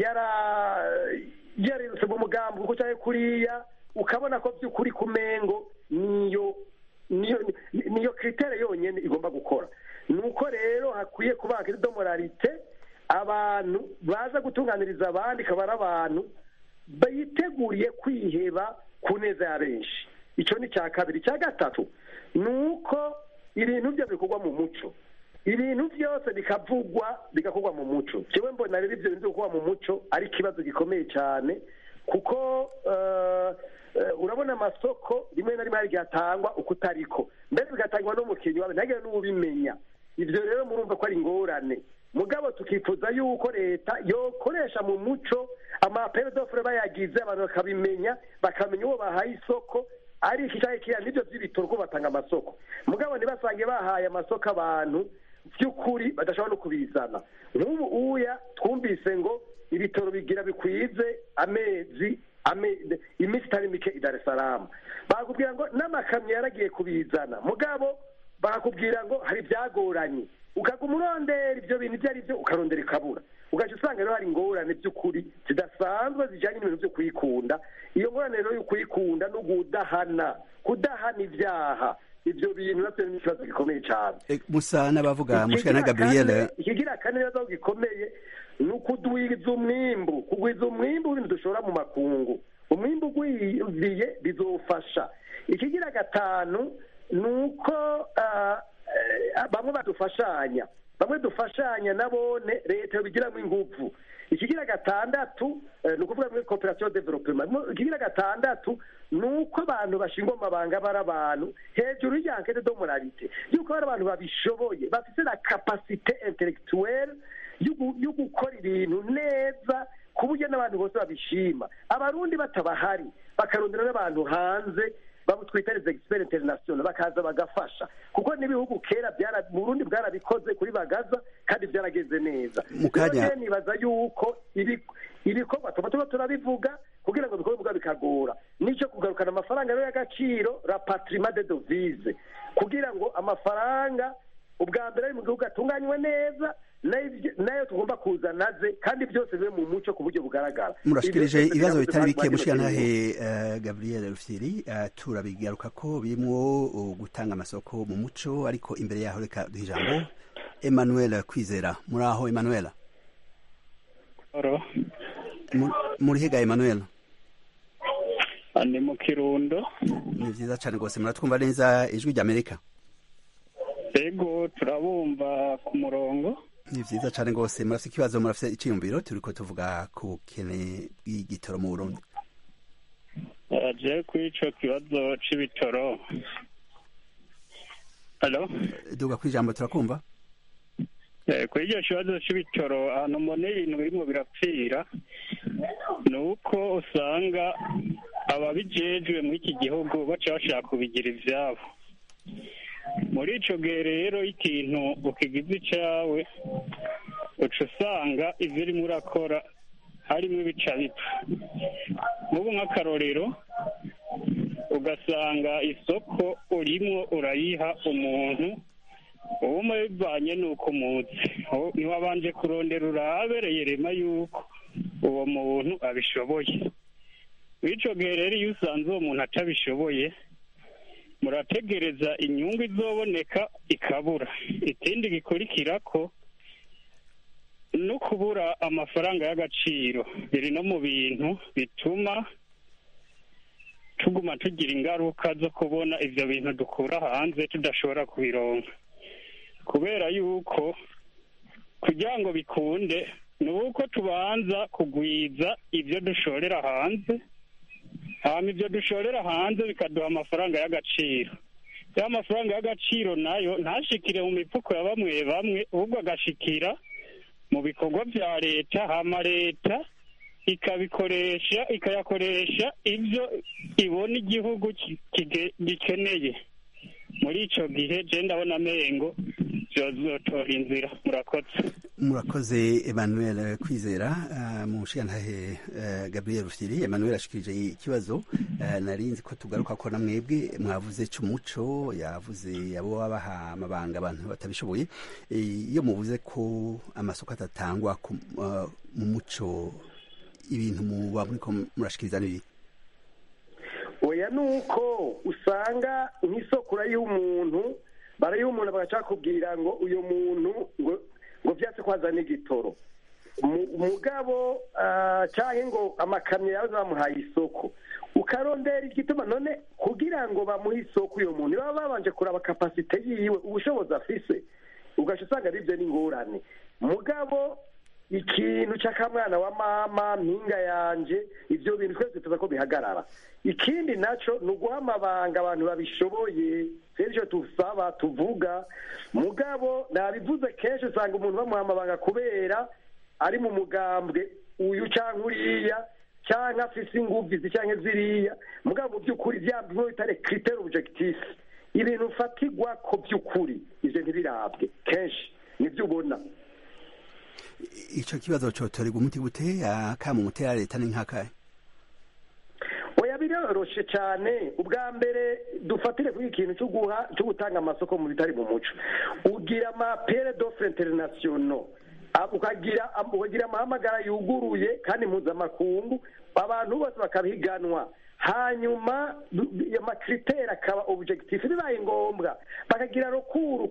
yarirutse mu mugambi kuko cyangwa kuriya ukabona ko by'ukuri ku mengo niyo niyo kiritere yonyine igomba gukora ni uko rero hakwiye kuba do moralite abantu baza gutunganiriza abandi ikaba ari abantu biteguriye kwiheba ku neza ya benshi icyo ni icya kabiri icya gatatu ni uko ibintu byo bikorwa mu muco ibintu byose bikavugwa bigakorwa mu muco kimwe mbona rero ibyo bintu bikorwa mu muco ari ikibazo gikomeye cyane kuko urabona amasoko rimwe na rimwe hari igihe atangwa uko utariko mbere bigatangwa n'umukinnyi wawe ntagire n'ubimenya ibyo rero murumva ko ari ingorane mugabo tukifuza yuko leta yokoresha mu muco amaperedofure bayagize abantu bakabimenya bakamenya uwo bahaye isoko ari iki cyangwa kiriya nibyo by'ibitoro ko batanga amasoko mugabo ntibasange bahaye amasoko abantu by'ukuri badashobora no kubizana nk'ubu uya twumvise ngo ibitoro bigira bikwize amezi iminsi itari mike i salamu bakubwira ngo n'amakamyo yaragiye kubizana mugabo bakubwira ngo hari ibyagoranye ukaguma urondera ibyo bintu ibyo ari byo ukarondera ikabura ugahita usanga rero hari ingorane by'ukuri zidasanzwe zijyanye n'ibintu byo kuyikunda iyo ngorane rero yo kuyikunda no kudahana kudahana ibyaha ibyo bintu nabyo ni ikibazo gikomeye cyane musa n'abavuga mushikana gabriel ikigira kane rero gikomeye ni ukudwiza umwimbu kugwiza umwimbu w'ibintu dushora mu makungu umwimbu ugwiriye bizofasha ikigira gatanu ni uko bamwe badufashanya bamwe dufashanya nabone leta yabigiramo ingufu ikigira gatandatu ni ukuvuga muri koperative development ikigira gatandatu ni uko abantu bashingwa mu mabanga bari abantu hejuru y'ankete do moralite yuko hari abantu babishoboye bafite na kapasite intellectuelle yo gukora ibintu neza ku buryo n'abantu bose babishima abarundi batabahari bakarondera n'abantu hanze babo twita les experts internationaux bakaza bagafasha kuko n'ibihugu kera byara Burundi bwarabikoze kuri bagaza kandi byarageze neza mukanya nibaza yuko ibikorwa tuba tuba turabivuga kugira ngo bikorwe bwa bikagora nicyo kugarukana amafaranga rero y'agaciro rapatrima de devise kugira ngo amafaranga ubwa mbere ari mu gihugu atunganywe neza nayo tugomba kuzana ze kandi byose bibe mu muco ku buryo bugaragara murashikirije ibibazo bitari bike mushikanahe gabriel rufyiri turabigaruka ko birimo gutanga amasoko mu muco ariko imbere yaho reka duha ijambo emmanuel kwizera muri aho emmanuel muri hega emmanuel ni mu kirundo ni byiza cyane rwose muratwumva neza ijwi ry'amerika ego turabumva ku murongo ni byiza cyane rwose murafite ikibazo murafite icyiyumviro turi ko tuvuga ku bukene bw'igitoro mu burundi je kuri ico kibazo c'ibitoro halo duga ku ijambo turakumva kuri icyo kibazo c'ibitoro ahantu mbona ibintu birimo birapfira ni uko usanga ababijejwe muri iki gihugu baca bashaka kubigira ivyabo muri ico gihe rero ikintu ukigize icawe uca usanga ivyo urimo urakora harimo ibica bipfa nk'ubu nk'akarorero ugasanga isoko urimo urayiha umuntu uba bivanye n'uko umuzi ntiwabanje kurondera urabereye rema yuko uwo muntu abishoboye w'ico gihe rero iyo usanze uwo muntu atabishoboye murategereza inyungu izoboneka ikabura ikindi gikurikira ko no kubura amafaranga y'agaciro biri no mu bintu bituma tuguma tugira ingaruka zo kubona ivyo bintu dukura hanze tudashobora kubironka kubera yuko kugira ngo bikunde ni uko tubanza kugwiza ibyo dushorera hanze hama ibyo dushorera hanze bikaduha amafaranga y'agaciro ya mafaranga y'agaciro nayo ntashikire mu mifuko ya bamwe bamwe ahubwo agashikira mu bikorwa bya leta hama leta ikabikoresha ikayakoresha ibyo ibona igihugu gikeneye muri icyo gihe je ndabona amengo byozotora inzira murakoze murakoze emmanuel kwizera mu nshingantahe gabriel rufyiri emmanuel ashikirije ikibazo nari nzi ko tugaruka ko na mwebwe mwavuze cy'umuco yavuze abo babaha amabanga abantu batabishoboye iyo muvuze ko amasoko atatangwa mu muco ibintu muba muriko murashikiriza n'ibi oya ni uko usanga nk'isoko urayiha umuntu barayiha umuntu bagacakubwira ngo uyu muntu ngo ngo byatse ko hazana igitoro umugabo cyangwa ngo amakamyo yawe bamuhaye isoko ukarondera igituma none kugira ngo bamuhe isoko uyu muntu baba babanje kuraba kapasite yiwe ubushobozi afise ugaca usanga ari byo n'ingorane mugabo ikintu cy'akamwana wa mama mpinga yanje ibyo bintu twese tuza ko bihagarara ikindi nacyo ni uguha amabanga abantu babishoboye kenshi tusaba tuvuga mugabo nabivuze kenshi usanga umuntu bamuha amabanga kubera ari mu mugambwe uyu cyangwa uriya cyangwa afise ingufu izi cyangwa ziriya mugabo mu by'ukuri byabyo bitare kiriteri objekitifu ibintu ufatirwa ko by'ukuri ibyo ntibirabwe kenshi nibyo ubona icyo kibazo cyotorerwa umuti gute akamu mutera leta ni nk'akahe oya biroroshe cyane ubwa mbere dufatire kuri ikintu cyo guha cyo gutanga amasoko mu bitari mu muco ugira amapere d'offre international ukagira ukagira amahamagara yuguruye kandi mpuzamakungu abantu bose bakabiganwa hanyuma amakriteri akaba objectif bibaye ngombwa bakagira rukuru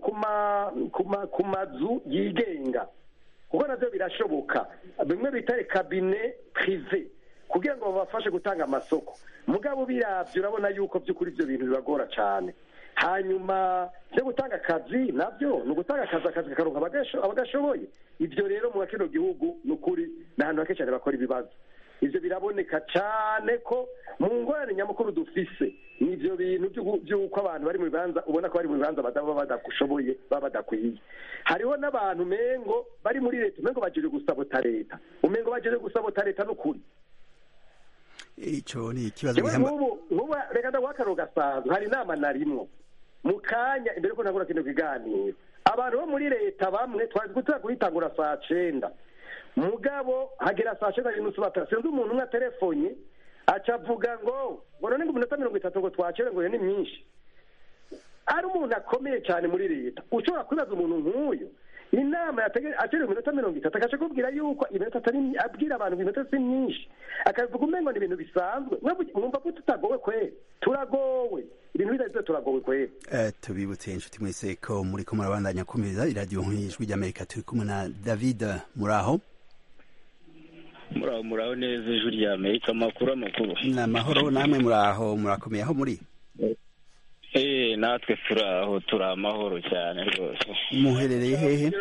ku mazu yigenga kuko nabyo birashoboka bimwe bita kabine prive kugira ngo babafashe gutanga amasoko mugabo birabyo urabona yuko by'ukuri ibyo bintu bibagora cyane hanyuma byo gutanga akazi nabyo ni ugutanga akazi akazi kakaronka abagashoboye ibyo rero mu kino gihugu ni ukuri ni ahantu hake cyane bakora ibibazo ibyo biraboneka cyane ko mu ngorane nyamukuru dufise ni ibyo bintu by'uko abantu bari mu bibanza ubona ko bari mu bibanza baba badashoboye baba badakwiye hariho n'abantu mengo bari muri leta umengo bageje gusabota leta umengo bageje gusabota leta n'ukuri icyo ni ikibazo nk'ubu nk'ubu reka ndaguha akaro gasanzwe hari inama narimwo mu kanya imbere ko ntabwo kino kiganiro abantu bo muri leta bamwe twari gutera kuyitangura saa cyenda mugabo hagera saa cyenda n'inusu batara sinzi umuntu umwe aterefonye aca avuga ngo ngo none ngo iminota mirongo itatu ngo twakire ngo iyo ni myinshi ari umuntu akomeye cyane muri leta ushobora kwibaza umuntu nk'uyu inama akenewe iminota mirongo itatu agaca akubwira yuko iminota atari abwira abantu ngo iminota si myinshi akabivuga umengo ni ibintu bisanzwe mwumva ko tutagowe kweri turagowe ibintu bidahize turagowe kweri tubibutse inshuti mwese ko muri ko murabandanya kumeza iradiyo nk'ijwi ry'amerika turi kumwe na david muraho muraho muraho neza ijwi rya amerika amakuru amakuru ni amahoro namwe muraho murakomeye aho muri eee natwe turi aho turi amahoro cyane rwose muherereye hehe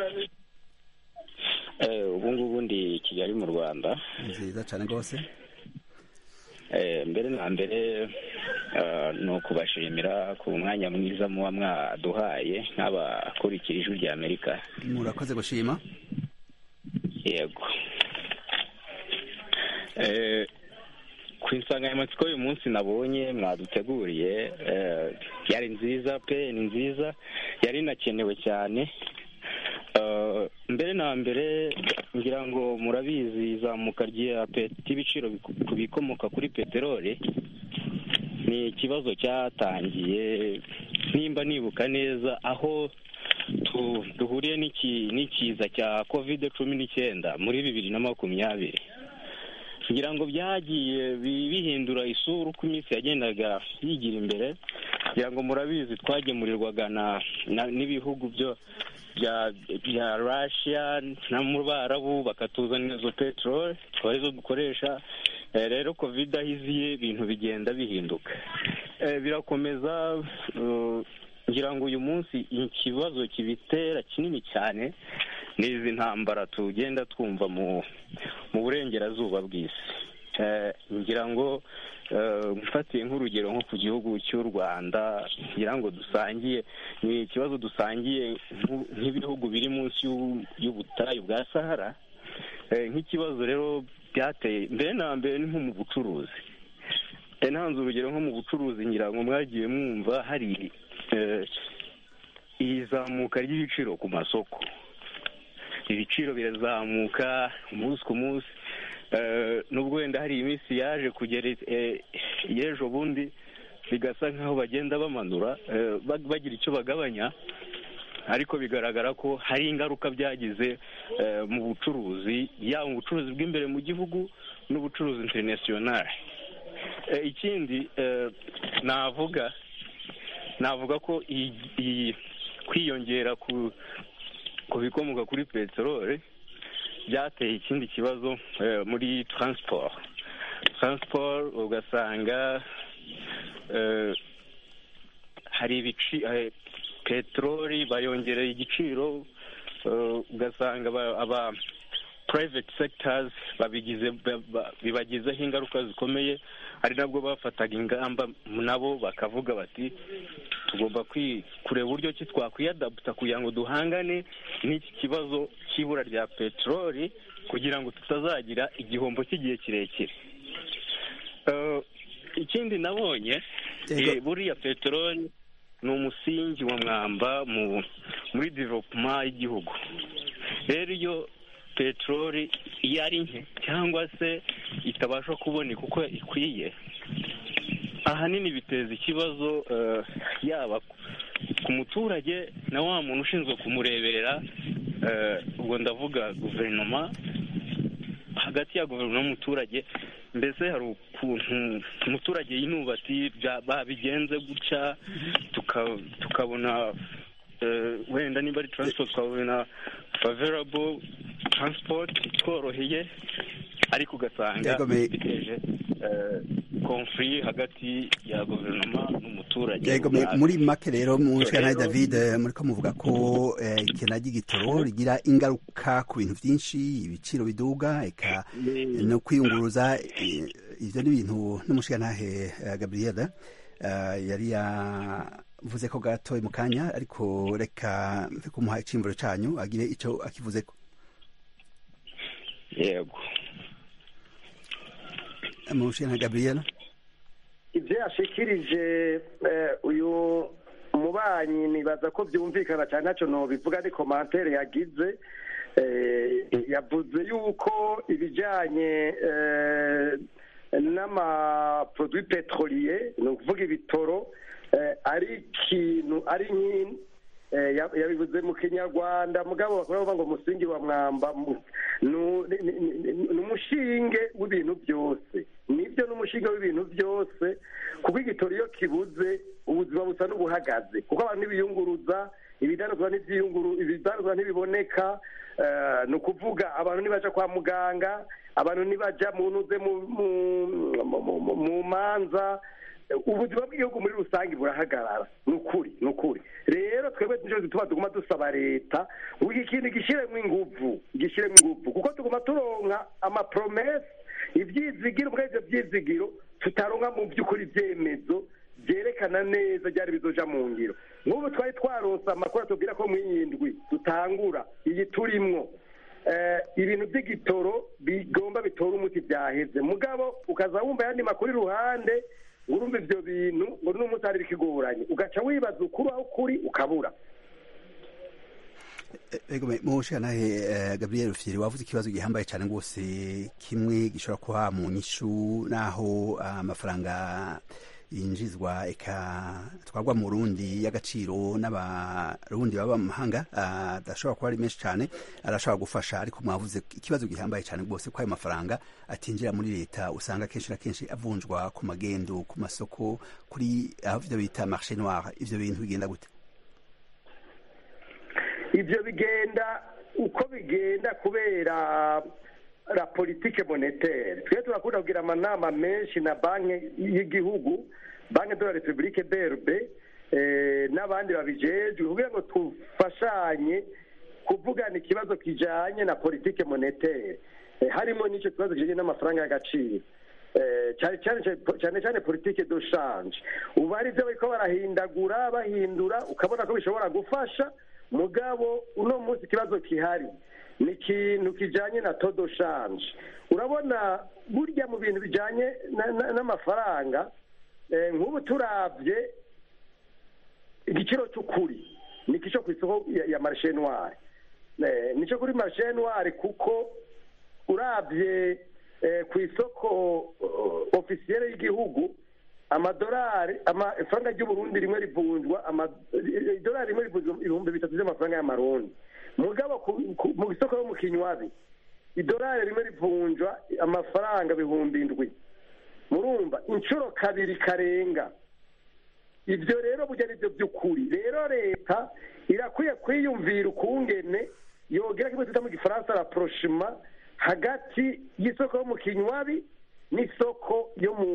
ubu ngubu ndi kigali mu rwanda nziza cyane rwose mbere na mbere ni ukubashimira ku mwanya mwiza muba mwaduhaye nk'abakurikira ijwi rya amerika murakoze gushima yego ku insanganyamatsiko y'uyu munsi nabonye mwaduteguriye yari nziza pe ni nziza yari inakenewe cyane mbere na mbere ngira ngo murabizi izamuka ry'ibiciro ku bikomoka kuri peteroli ni ikibazo cyatangiye nimba nibuka neza aho duhuriye n'ikiza cya kovide cumi n'icyenda muri bibiri na makumyabiri kugira ngo byagiye bihindura isura uko iminsi yagendaga yigira imbere kugira ngo murabizi twagemurirwaga n'ibihugu byo bya rashiya no mu barabu bakatuzanira izo peteroli tukaba arizo dukoresha rero kovide aho iziye ibintu bigenda bihinduka birakomeza ngira ngo uyu munsi ikibazo kibitera kinini cyane ni izi ntambara tugenda twumva mu burengerazuba bw'isi ngira ngo mfatiye nk'urugero nko ku gihugu cy'u rwanda ngira ngo dusangiye ni ikibazo dusangiye nk'ibihugu biri munsi y'ubutayu bwa sahara nk'ikibazo rero byateye mbere na mbere ni nko mu bucuruzi ntanze urugero nko mu bucuruzi ngira ngo mwagiye mwumva hari izamuka ry'ibiciro ku masoko ibiciro birazamuka umunsi ku munsi nubwo wenda hari iminsi yaje kugera y'ejo bundi bigasa nk'aho bagenda bamanura bagira icyo bagabanya ariko bigaragara ko hari ingaruka byagize mu bucuruzi yaba mu bucuruzi bw'imbere mu gihugu n'ubucuruzi interinasiyonari ikindi navuga navuga ko iyi kwiyongera ku bikomoka kuri peteroli byateye ikindi kibazo muri taransiporo taransiporo ugasanga hari ibici peteroli bayongereye igiciro ugasanga aba private sectors babigize bibagizeho ingaruka zikomeye ari nabwo bafataga ingamba nabo bakavuga bati tugomba kureba uburyo ki twakwiyadaputa kugira ngo duhangane n'iki kibazo cy'ibura rya peteroli kugira ngo tutazagira igihombo cy'igihe kirekire ikindi nabonye buriya peteroli ni umusingi wa mwamba muri developuma y'igihugu rero iyo peteroli iyo ari nke cyangwa se itabasha kuboneka uko ikwiye ahanini biteza ikibazo yaba ku muturage na wa muntu ushinzwe kumureberera ubwo ndavuga guverinoma hagati ya guverinoma n'umuturage mbese hari ukuntu umuturage yinuba ati babigenze gutya tukabona wenda niba ari taransiporo tukabona faverabo taransiporo tworoheye ariko ugasanga biteje konfuri hagati ya guverinoma n'umuturage muri make rero mushana david muri ko muvuga ko ikena ry'igitoro rigira ingaruka ku bintu byinshi ibiciro biduga eka no kwiyunguruza ibyo ni ibintu n'umushirantahe gabriel yari yavuze ko gatoye mu kanya ariko reka kumuha icyimvuro cyanyu agire icyo akivuze ko yego mushana gabriel ibyo yashikirije uyu mubanyi nibaza ko byumvikana cyane ntacyo ntubivuga ni komantere yagize yavuze yuko ibijyanye n'amaporoduwi peteroliye ni ukuvuga ibitoro ari ikintu ari nk'ini yabivuze mu kinyarwanda mugabo bakora bavuga ngo umusingi wa mwamba ni umushinge w'ibintu byose nibyo ni umushinge w'ibintu byose kuko igitoro iyo kibuze ubuzima busa n'ubuhagaze kuko abantu ntibiyunguruza ibidanuzwa ibidanuzwa ntibiboneka ni ukuvuga abantu ntibajya kwa muganga abantu ntibajya mu ntuze mu manza ubuzima bw'igihugu muri rusange burahagarara ni ukuri ni ukuri rero twebwe nicyo gituma tuguma dusaba leta ngo iki kintu gishyiremo ingufu gishyiremo ingufu kuko tuguma turonka amapromesi ibyizigiro muri ibyo byizigiro tutaronka mu by'ukuri ibyemezo byerekana neza byari bizoja mu ngiro nk'ubu twari twaronse amakuru atubwira ko mu y'indwi dutangura iyi turimwo ibintu by'igitoro bigomba bitora umuti byaheze mugabo ukaza wumva ayandi makuru iruhande urumva ibyo bintu ngo n'umunsi hari bikigoranye ugaca wibaza ukuri aho ukuri ukabura mushanahe gabriel rufyiri wavuze ikibazo gihambaye cyane rwose kimwe gishobora kuba mu nyishu n'aho amafaranga yinjizwa eka twagwa mu rundi y'agaciro n'abarundi baba mu mahanga adashobora kuba ari menshi cyane arashobora gufasha ariko mwavuze ikibazo gihambaye cyane rwose ko ayo mafaranga atinjira muri leta usanga kenshi na kenshi avunjwa ku magendo ku masoko kuri aho ibyo bita marshe noire ibyo bintu bigenda gute ibyo bigenda uko bigenda kubera la politike monétaire twe turakunda kugira amanama menshi na banki y'igihugu banki de la republique brb n'abandi babijejwe kugira ngo tufashanye kuvugana ikibazo kijanye na politike monétaire harimo n'icyo kibazo kijanye n'amafaranga y'agaciro cyane cyane politike do shanje ubu ari byo bariko barahindagura bahindura ukabona ko bishobora gufasha mugabo uno munsi ikibazo kihari ni ikintu kijyanye na todo shanje urabona burya mu bintu bijyanye n'amafaranga nk'ubu turabye igiciro cy'ukuri ni icyo ku isoko ya marishenwari nicyo kuri marishenwari kuko urabye ku isoko ofisiyere y'igihugu amadolari amafaranga ry'uburundi rimwe rivunjwa idolari rimwe rivunjwa ibihumbi bitatu by'amafaranga y'amarundi mugabo mu isoko yo mu kinywabi idolari rimwe rivunjwa amafaranga ibihumbi indwi murumva inshuro kabiri karenga ibyo rero burya ari byo by'ukuri rero leta irakwiye kwiyumvira ukungene yogera kimwe twita mu gifaransa la proshima hagati y'isoko yo mu kinywabi n'isoko yo mu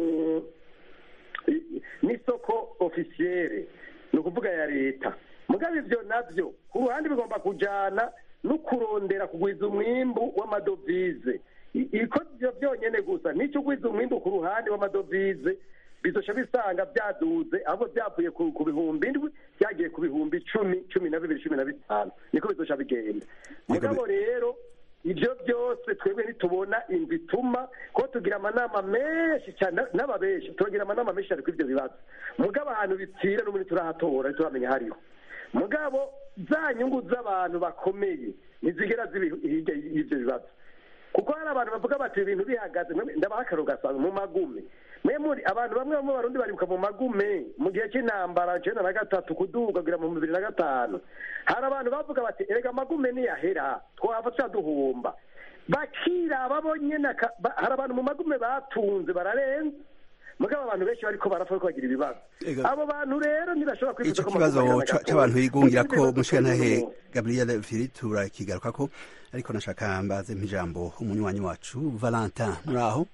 n'isoko ofisiyere ni ukuvuga ya leta mugabo ibyo nabyo ku ruhande bigomba kujyana no kurondera kugwiza umwimbu w'amadovize iko byonyine gusa nicyo ugwiza umwimbu ku ruhande w'amadovize bizoca bisanga byaduze ahubwo byavuye ku bihumbi indwi byagiye ku bihumbi icumi cumi na bibiri cumi na bitanu niko bizoca bigenda mugabo rero ibyo byose twebwe ntitubona inzu ituma ko tugira amanama menshi cyane n'aba benshi turagira amanama menshi cyane kuri ibyo bibazo mugabo ahantu bipfira n'ubundi turahatora ntituramenya hariho mugabo za nyungu z'abantu bakomeye ntizigera zibi hirya y'ibyo bibazo kuko hari abantu bavuga bati ibintu bihagaze ndabaha akaro gasanga mu magume mwe muri abantu bamwe bamwe barundi baribuka mu magume mu gihe cy'intambara icyenda na gatatu kuduga kugira mu bibiri na gatanu hari abantu bavuga bati erega amagume niyahera twahava tuyaduhomba bakiraba bonyine hari abantu mu magume batunze bararenze mugabo abantu benshi bariko barapfa bariko bagira ibibazo abo bantu rero ntibashobora kwifuza ico kibazo c'abantu bigungira ko mushikantahe gabriel fili turakigaruka ko ariko nashaka mbaze mpijambo umunywanyi wacu valentin muri aho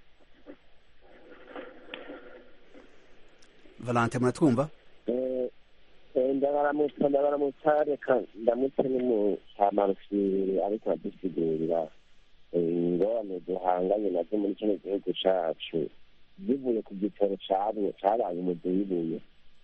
valentin muratwumva ndabaramutsa ndabaramutsa reka ndamutse n'umucamarufiri ariko adusigurira ingorane duhanganye nazo muri kino gihugu cacu bivuye ku gitoro cabaye umuduyibuye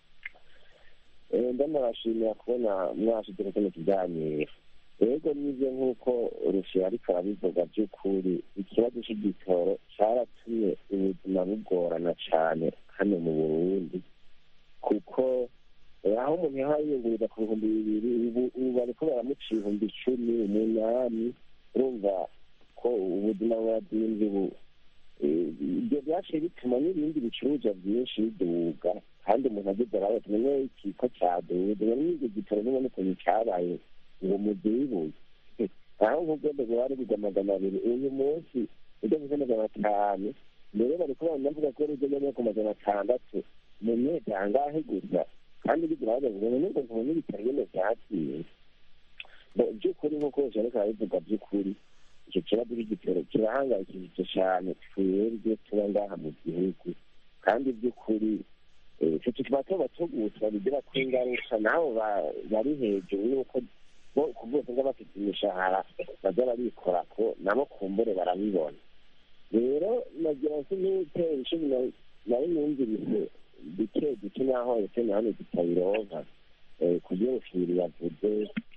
ndanabashimira kubona mwashyize kino kiganiro rego nibyo nk'uko rushira ariko arabivuga by'ukuri ikibazo cy'igitoro cyaratumye ubuzima bugorana cyane hano mu burundi kuko aho umuntu yaha yiyunguriza ku bihumbi bibiri ubu bariko baramuca ibihumbi icumi umunani urumva ko ubuzima buradinze ubu ibyo byaciye bituma n'ibindi bicuruzwa byinshi biduga kandi umuntu ageze arabe tumenye iki ko cyaduze none n'ibyo gitoro nubona ukuntu cyabaye ngo mudubuye aho nk'ubwende bwari bigwa magana abiri uyu munsi ujya kuza magana atanu mbere bari kuba navuga ko rujya njya ku magana atandatu mu myaka angahe gusa kandi bigira bahagaze ngo nubwo nkubona ibitaro nyine byakiriye by'ukuri nk'uko bose ariko barabivuga by'ukuri icyo kibazo cy'igitero kirahangayikishije cyane twebwe tuba ngaha mu gihugu kandi by'ukuri icyo tuba tuba tugutsa bigira ko ingaruka nabo bari hejuru y'uko bo ku bwose ngo bafite imishahara baza barikora ko nabo kumbure barabibona rero nagira ngo n'utera ishuri nari numvise duke duke naho ndetse na hano tutabironka ku by'ubufiri yavuze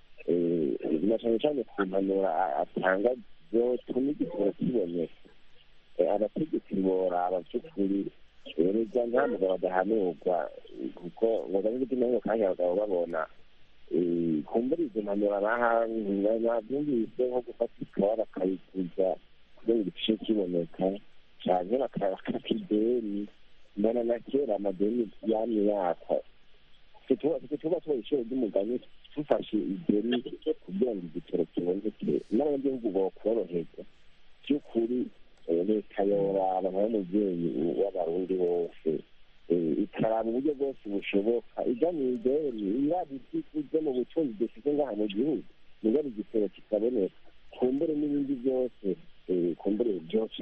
na cyane cyane ku mpanuro atanga byotuma igitoro kiboneka abategetsi boraba by'ukuri erega nta mugabo adahanurwa kuko ngo gabe gutuma ngo kandi abagabo babona kumbura izo mpanuro nabyumvise nko gufata ikawa bakayiguza kugira ngo igice kiboneka cyane bakaka ideni mbona na kera amadeni yamye yakwa tuba tuba ibiciro by'umugani dufashe ideni kugira ngo igitoro kiboneke n'abanyagihugu bokoroherwa by'ukuri leta yoraba nk'umubyeyi w'abarundi bose ikaraba uburyo bwose bushoboka ijya mu ideni iraba ibyo mu butunzi dufite ngaha mu gihugu niba igitoro kitaboneka kumbure n'ibindi byose kumbure byoca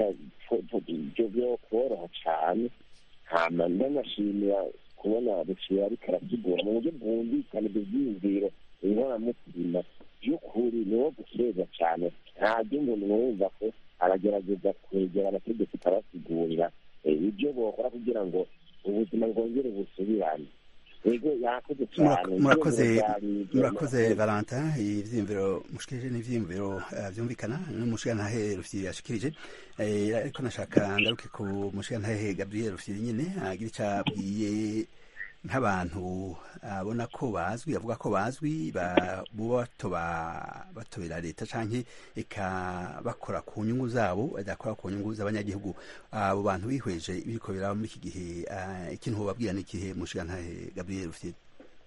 byo koroha cyane hama ndanashimira kubona ruciye ariko arasigura mu buryo bwumvikana ibyo byiyumviro inkoramutima by'ukuri ni wo gukeza cyane ntabyo umuntu wumva ko aragerageza kwegera abategetsi akabasigurira ibyo bokora kugira ngo ubuzima bwongere busubirane yego yakoze cyane murakoze Ivyiyumviro vyari- murakoze valentin ivyiyumviro mushikirije n'ivyiyumviro eh, vyumvikana n'umushigantahe rufyiri yashikirije Eh, ariko nashaka ngaruke ku mushigantahe gabriel rufyiri nyene agira ico abwiye nk'abantu abona ko bazwi avuga ko bazwi ba- buba batoba batobera leta canke eka bakora ku nyungu zabo badakora ku nyungu z'abanyagihugu abo bantu bihweje ibiriko biraba muri iki gihe eh, ikintu wobabwira n'ikihe mushigantahe gabriel rufyiri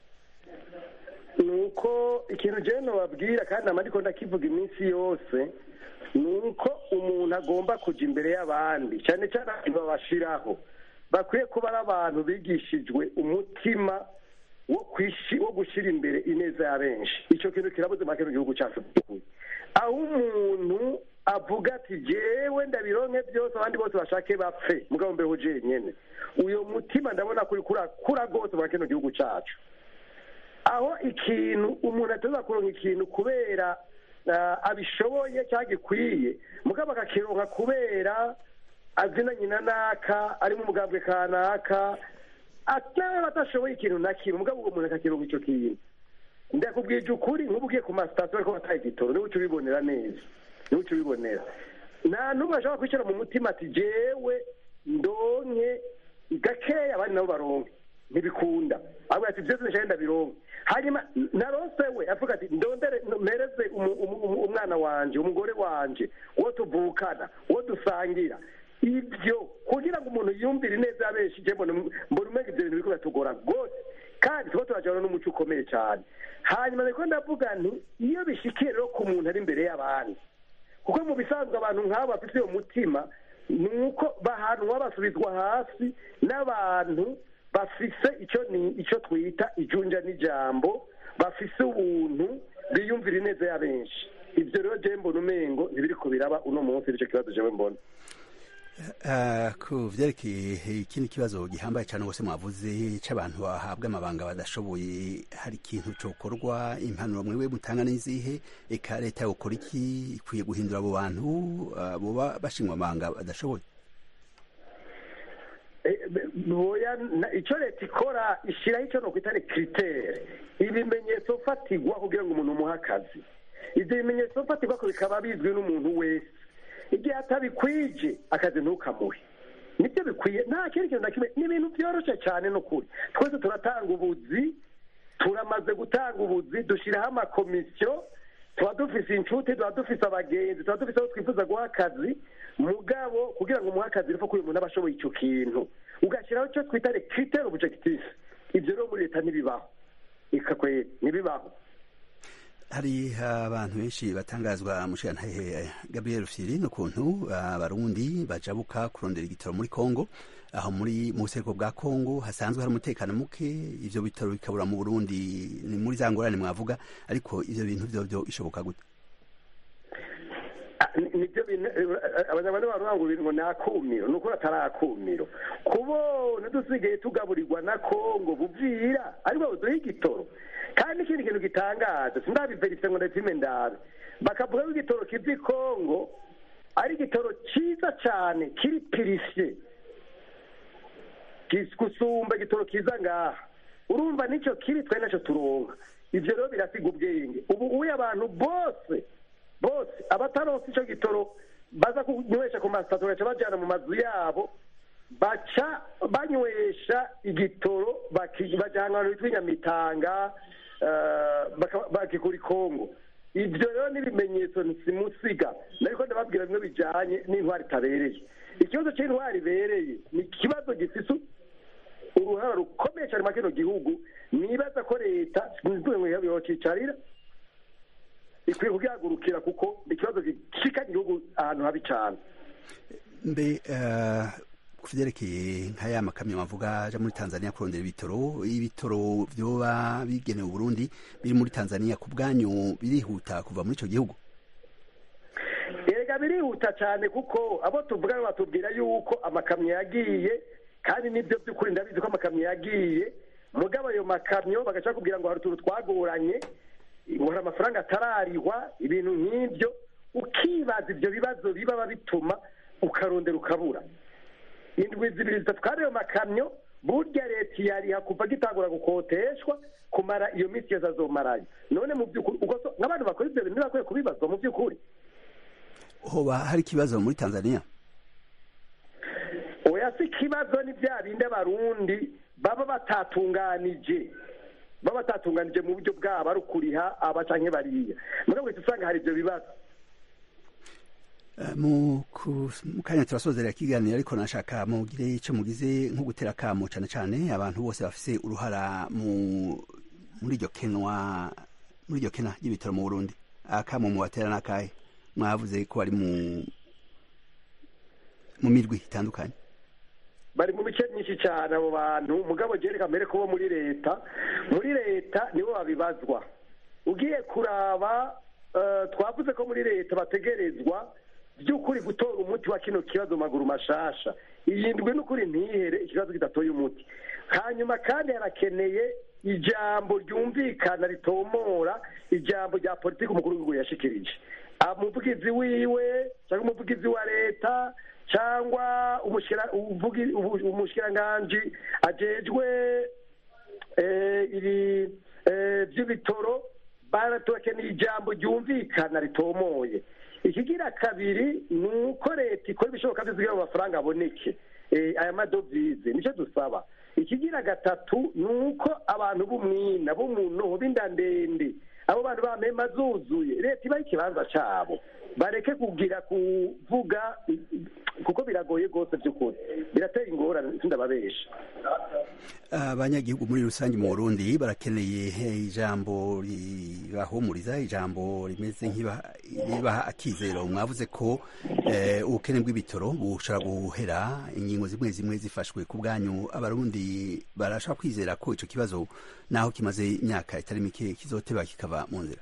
ni uko ikintu jewe nobabwira kandi nama ndiko ndakivuga iminsi yose ni uko umuntu agomba kuja imbere y'abandi cyane cyane abantu babashiraho bakwiye kuba ari abantu bigishijwe umutima wo kwishi wo gushyira imbere ineza ya benshi icyo kintu kirabuze make mu gihugu cyacu aho umuntu avuga ati jewe ndabironke byose abandi bose bashake bapfe mugabo mbeho jenyene uyo mutima ndabona kuri kura rwose mu kino gihugu cyacu aho ikintu umuntu ateza kuronka ikintu kubera ah, abishoboye cyangwa gikwiye mugabo akakironka kubera azinanye na naka ari mu mugambwe kanaka ataba batashoboye ikintu na kimwe mugabo uwo muntu akakironka icyo kintu ndakubwije ukuri nk'ubu ugiye ku masitasiyo ariko bataye igitoro niwe uca ubibonera neza niwe uca ubibonera nta n'umwe ashobora kwicara mu mutima ati jewe ndonke gakeya abandi nabo baronke ntibikunda ahubwo ati byose nshaka ndabironke hanyuma narose we avuga ati ndondere mpereze umu- umu- umu- umwana wanje umugore wanje uwo tuvukana uwo dusangira ibyo kugira ngo umuntu yumvire neza yabenshi je mbona mbona umenga ibyo bintu biriko biratugora rwose kandi tuba turajana n'umuco ukomeye cyane hanyuma niko ndavuga nti iyo bishikiye rero ku muntu ari imbere y'abandi kuko mu bisanzwe abantu nk'abo bafite uwo mutima ni uko bahanwa basubizwa hasi n'abantu bafise icyo ni icyo twita ijunja n'ijambo bafise ubuntu biyumvira ineza ya benshi ibyo rero jewe mbona umengo ntibiri kubiraba uno munsi nicyo kibazo jewe mbona Uh, ku vyerekeye ikindi kibazo gihambaye cyane rwose mwavuze c'abantu bahabwa amabanga badashoboye hari ikintu cokorwa impanuro mwiwe mutanga n'izihe eka leta yokora iki ikwiye guhindura abo bantu uh, boba bashingwa amabanga badashoboye boya na- icyo leta ikora ishyiraho icyo nokwita ni kiritere ibimenyetso fatigwa kugira ngo umuntu umuhe akazi ibyo bimenyetso fatigwa ko bikaba bizwi n'umuntu wese igihe atabikwije akazi ntukamuhe nibyo bikwiye nta kindi kintu na kimwe ni ibintu byoroshye cyane n'ukuri twese turatanga ubuzi turamaze gutanga ubuzi dushyiraho amakomisiyo tuba dufise inshuti tuba dufise abagenzi tuba dufise abo twifuza guha akazi mugabo kugira ngo umuhe akazi rero ko uyu muntu aba ashoboye icyo kintu ugashyiraho icyo twita rekiritere objectif ibyo rero muri leta ntibibaho ikakwe ntibibaho hari abantu benshi batangazwa mushigantahe gabriel firi n'ukuntu abarundi bajabuka kurondera igitoro muri congo aho muri mu buseruko bwa congo hasanzwe hari umutekano muke ivyo bitaro bikabura mu burundi ni muri za ngorane mwavuga ariko ivyo bintu vyo vyo ishoboka gute nibyo bintu abanyarwanda baravuga ngo ibintu ngo ni akumiro ni ukuri atari akumiro kubona dusigaye tugaburirwa na kongo buvira ariko buduha igitoro kandi n'ikindi kintu gitangaje sindabiverise ngo ndapime ndabe bakavuga ko igitoro kiva i kongo ari igitoro cyiza cyane kiri pirisye gusumba igitoro kiza ngaha urumva nicyo kiri twe nacyo turonka ibyo rero birasiga ubwenge ubu uye abantu bose bose abataronse icyo gitoro baza kunywesha ku masitasiyo bagaca bajyana mu mazu yabo baca banywesha igitoro bajya ahantu hitwa inyamitanga bakikura ikongo ibyo rero n'ibimenyetso simusiga ariko ndababwira bimwe bijyanye n'intwari itabereye ikibazo cy'intwari ibereye ni ikibazo gifite uruhara rukomeye cyane muri kino gihugu nibaza ko leta yokicarira ikwiye kugihagurukira kuko ni ikibazo gishika igihugu ahantu habi cyane mbe ku byerekeye nka ya makamyo bavuga aja muri tanzania kurondera ibitoro ibitoro vyoba bigenewe uburundi biri muri tanzania ku bwanyu birihuta kuva muri ico gihugu erega birihuta cyane kuko abo tuvuga batubwira yuko amakamyo yagiye kandi nibyo by'ukuri ndabizi ko amakamyo yagiye mugabo ayo makamyo bagaca kubwira ngo hari utuntu twagoranye ngo hari amafaranga atararihwa ibintu nk'ibyo ukibaza ibyo bibazo biba bituma ukarondera ukabura indwi zibiri zitatu kandi ayo makamyo burya leta yariha kuva gitangura gukoteshwa kumara iyo minsi yose azomarayo none mu by'ukuri ubwo so- nk'abantu bakora ibyo bintu ntibakwiye kubibazwa mu by'ukuri hoba hari ikibazo muri tanzania oya si ikibazo ni bya bindi abarundi baba batatunganije baba batatunganije mu buryo bwabo ari ukuriha aba canke bariya mugabo uhita usanga hari ibyo bibazo Eh, mu ku- mu kanya turasozera ikiganiro ariko nashaka mugire icyo mugize nko gutera akamo cyane cyane abantu bose bafise uruhara mu muri iryo kenwa muri iryo kena ry'ibitaro mu burundi akamo mubatera n'akahe mwavuze ko bari mu mu mirwi itandukanye bari mu bice byinshi cyane abo bantu mugabo jereka mbere ko bo muri leta muri leta nibo babibazwa ugiye kuraba eh, twavuze ko muri leta bategerezwa by'ukuri gutora umuti wa kino kibazo mu maguru mashasha iyi ndwi n'ukuri ntihere ikibazo kidatoye umuti hanyuma kandi harakeneye ijambo ryumvikana ritomora ijambo rya politiki umukuru w'igihugu yashikirije umuvugizi wiwe cyangwa umuvugizi wa leta cyangwa umushikira- uvugi- ubu- umushikiranganji ajejwe eh, ibi eh, by'ibitoro baratubakeneye ijambo ryumvikana ritomoye ikigira kabiri ni uko leta ikora ibishoboka byose kugira ngo amafaranga aboneke Eh, aya madovize nicyo dusaba ikigira gatatu ni uko abantu b'umwina b'umuntu b'inda ndende abo bantu bamema zuzuye leta ibaha ikibanza cyabo bareke kugira kuvuga kuko biragoye rwose by'ukuri biratera ingorane sindababesha abanyagihugu muri rusange mu burundi barakeneye eh, ijambo ribahumuriza ijambo rimeze nk'ibaha akizero mwavuze ko eh, ubukene bw'ibitoro bushobora guhera ingingo zimwe zimwe zifashwe ku bwanyu abarundi barashobora kwizera ko ico kibazo naho kimaze imyaka itari mike kizoteba kikava mu nzira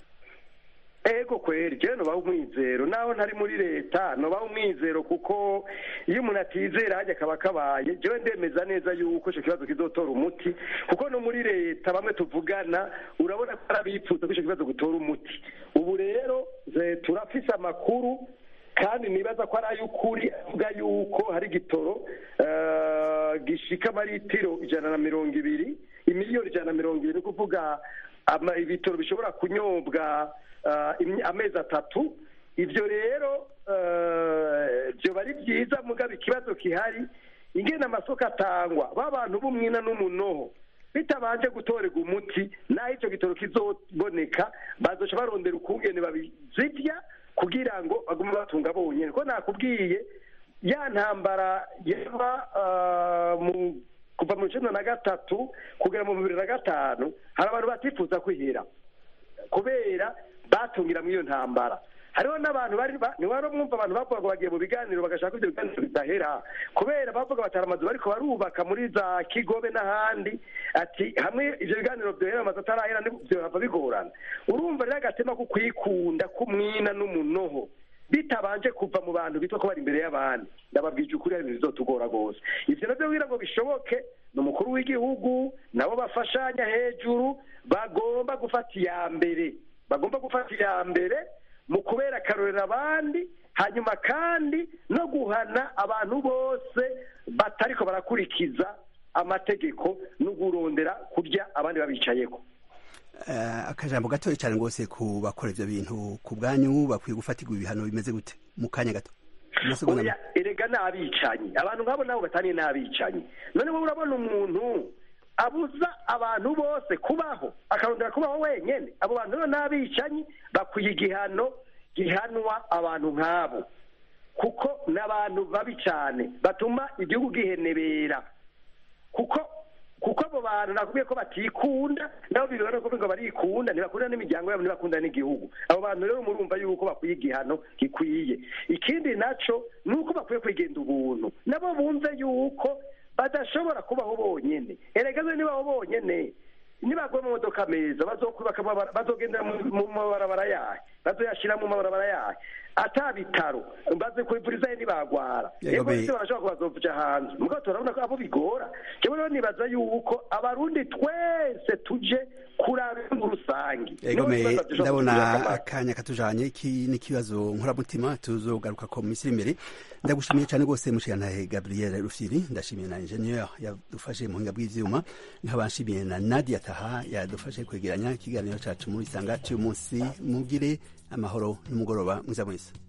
ego kweri jewe nobaho umwizero naho ntari muri leta nobaho umwizero kuko iyo umuntu atizera hajya akaba kabaye jewe ndemeza neza yuko ico kibazo kizotora umuti kuko no muri leta bamwe tuvugana urabona ko ari abipfuza ko ico kibazo gutora umuti ubu rero eh, turafise amakuru kandi nibaza ko ari ay'ukuri avuga yuko hari igitoro eh, gishika amaritiro ijana na mirongo ibiri imiliyoni ijana na mirongo ibiri ni ukuvuga ama- ibitoro bishobora kunyobwa eh, imye- amezi atatu ibyo rero eh, byoba ari byiza mugabo ikibazo gihari ingene amasoko atangwa ba bantu b'umwina n'umunoho bitabanje gutorerwa umuti naho icyo gitoro kizoboneka bazoca barondera ukungene babizivya kugira ngo bagume batunga bonyene ko nakubwiye ya ntambara yaba ah, mu kuva mu icenda na gatatu kugera mu bibiri na gatanu hari abantu batifuza kwihera kubera batungira muri iyo ntambara hariho n'abantu bari ba- ntiwari mwumva abantu bavuga ngo bagiye mu biganiro bagashaka ko ibyo biganiro bidahera kubera bavuga batari amazu bariko barubaka muri za kigobe n'ahandi ati hamwe ivyo biganiro vyohera amazu atarahera vyohava bigorana urumva rero agatema ko kwikunda k'umwina n'umunoho bitabanje kuva mu bantu bitwa ko bari imbere y'abandi ndababwije ukuri hari ibintu bizotugora rwose ivyo navyo kugira ngo bishoboke ni umukuru w'igihugu nabo bafashanya hejuru bagomba gufata iya mbere bagomba gufata iya mbere mu kubera akarorero abandi hanyuma kandi no guhana abantu bose batariko barakurikiza amategeko no kurondera kurya abandi babicayeko Eh, akajambo gatoya cyane rwose ku bakora ivyo bintu ku bwanyu bakwiye gufatirwa ibihano bimeze gute mu kanya gato amasegonda oya erega ni abicanyi abantu nk'abo nabo bataniye ni abicanyi none wowe urabona umuntu abuza abantu bose kubaho akarondera kubaho wenyene abo bantu rero ni abicanyi bakwiye igihano gihanwa abantu nk'abo kuko ni abantu babi cyane batuma igihugu gihenebera kuko kuko abo bantu nakubwiye ko batikunda nabo bibona ko ngo barikunda ntibakunda n'imiryango yabo ntibakunda n'igihugu abo bantu rero murumva yuko bakwiye igihano gikwiye ikindi naco ni uko bakwiye kwigenda ubuntu nabo bumve yuko badashobora kubaho bonyene erega zo nibaho bonyene nibaguye mu modoka meza bazokubaka amabara- bazogendera mu mu mabarabara yahe bazoyashira mu mabarabara yayo ata bitaro baze kwivurizayo ntibagwara Yego, yego be- ese barashobora kuba bazovuja hanze mugabo turabona ko abo bigora jewe rero nibaza yuko abarundi twese tuje kuraba mu rusange Ego Niho me ibibazo dushobora ndabona kutugirira akamaro. akanya katujanye iki n'ikibazo nkoramutima tuzogaruka ko mu minsi iri imbere ndagushimiye cyane rwose mushiyantahe Gabriel Rufiri ndashimiye na ingenieur yadufashe mu buhinga bw'ivyuma nkaba nshimiye na Nadia Taha yadufashe kwegeranya ikiganiro cacu muri sanga cy'umunsi mugire amahoro n'umugoroba mwiza mwese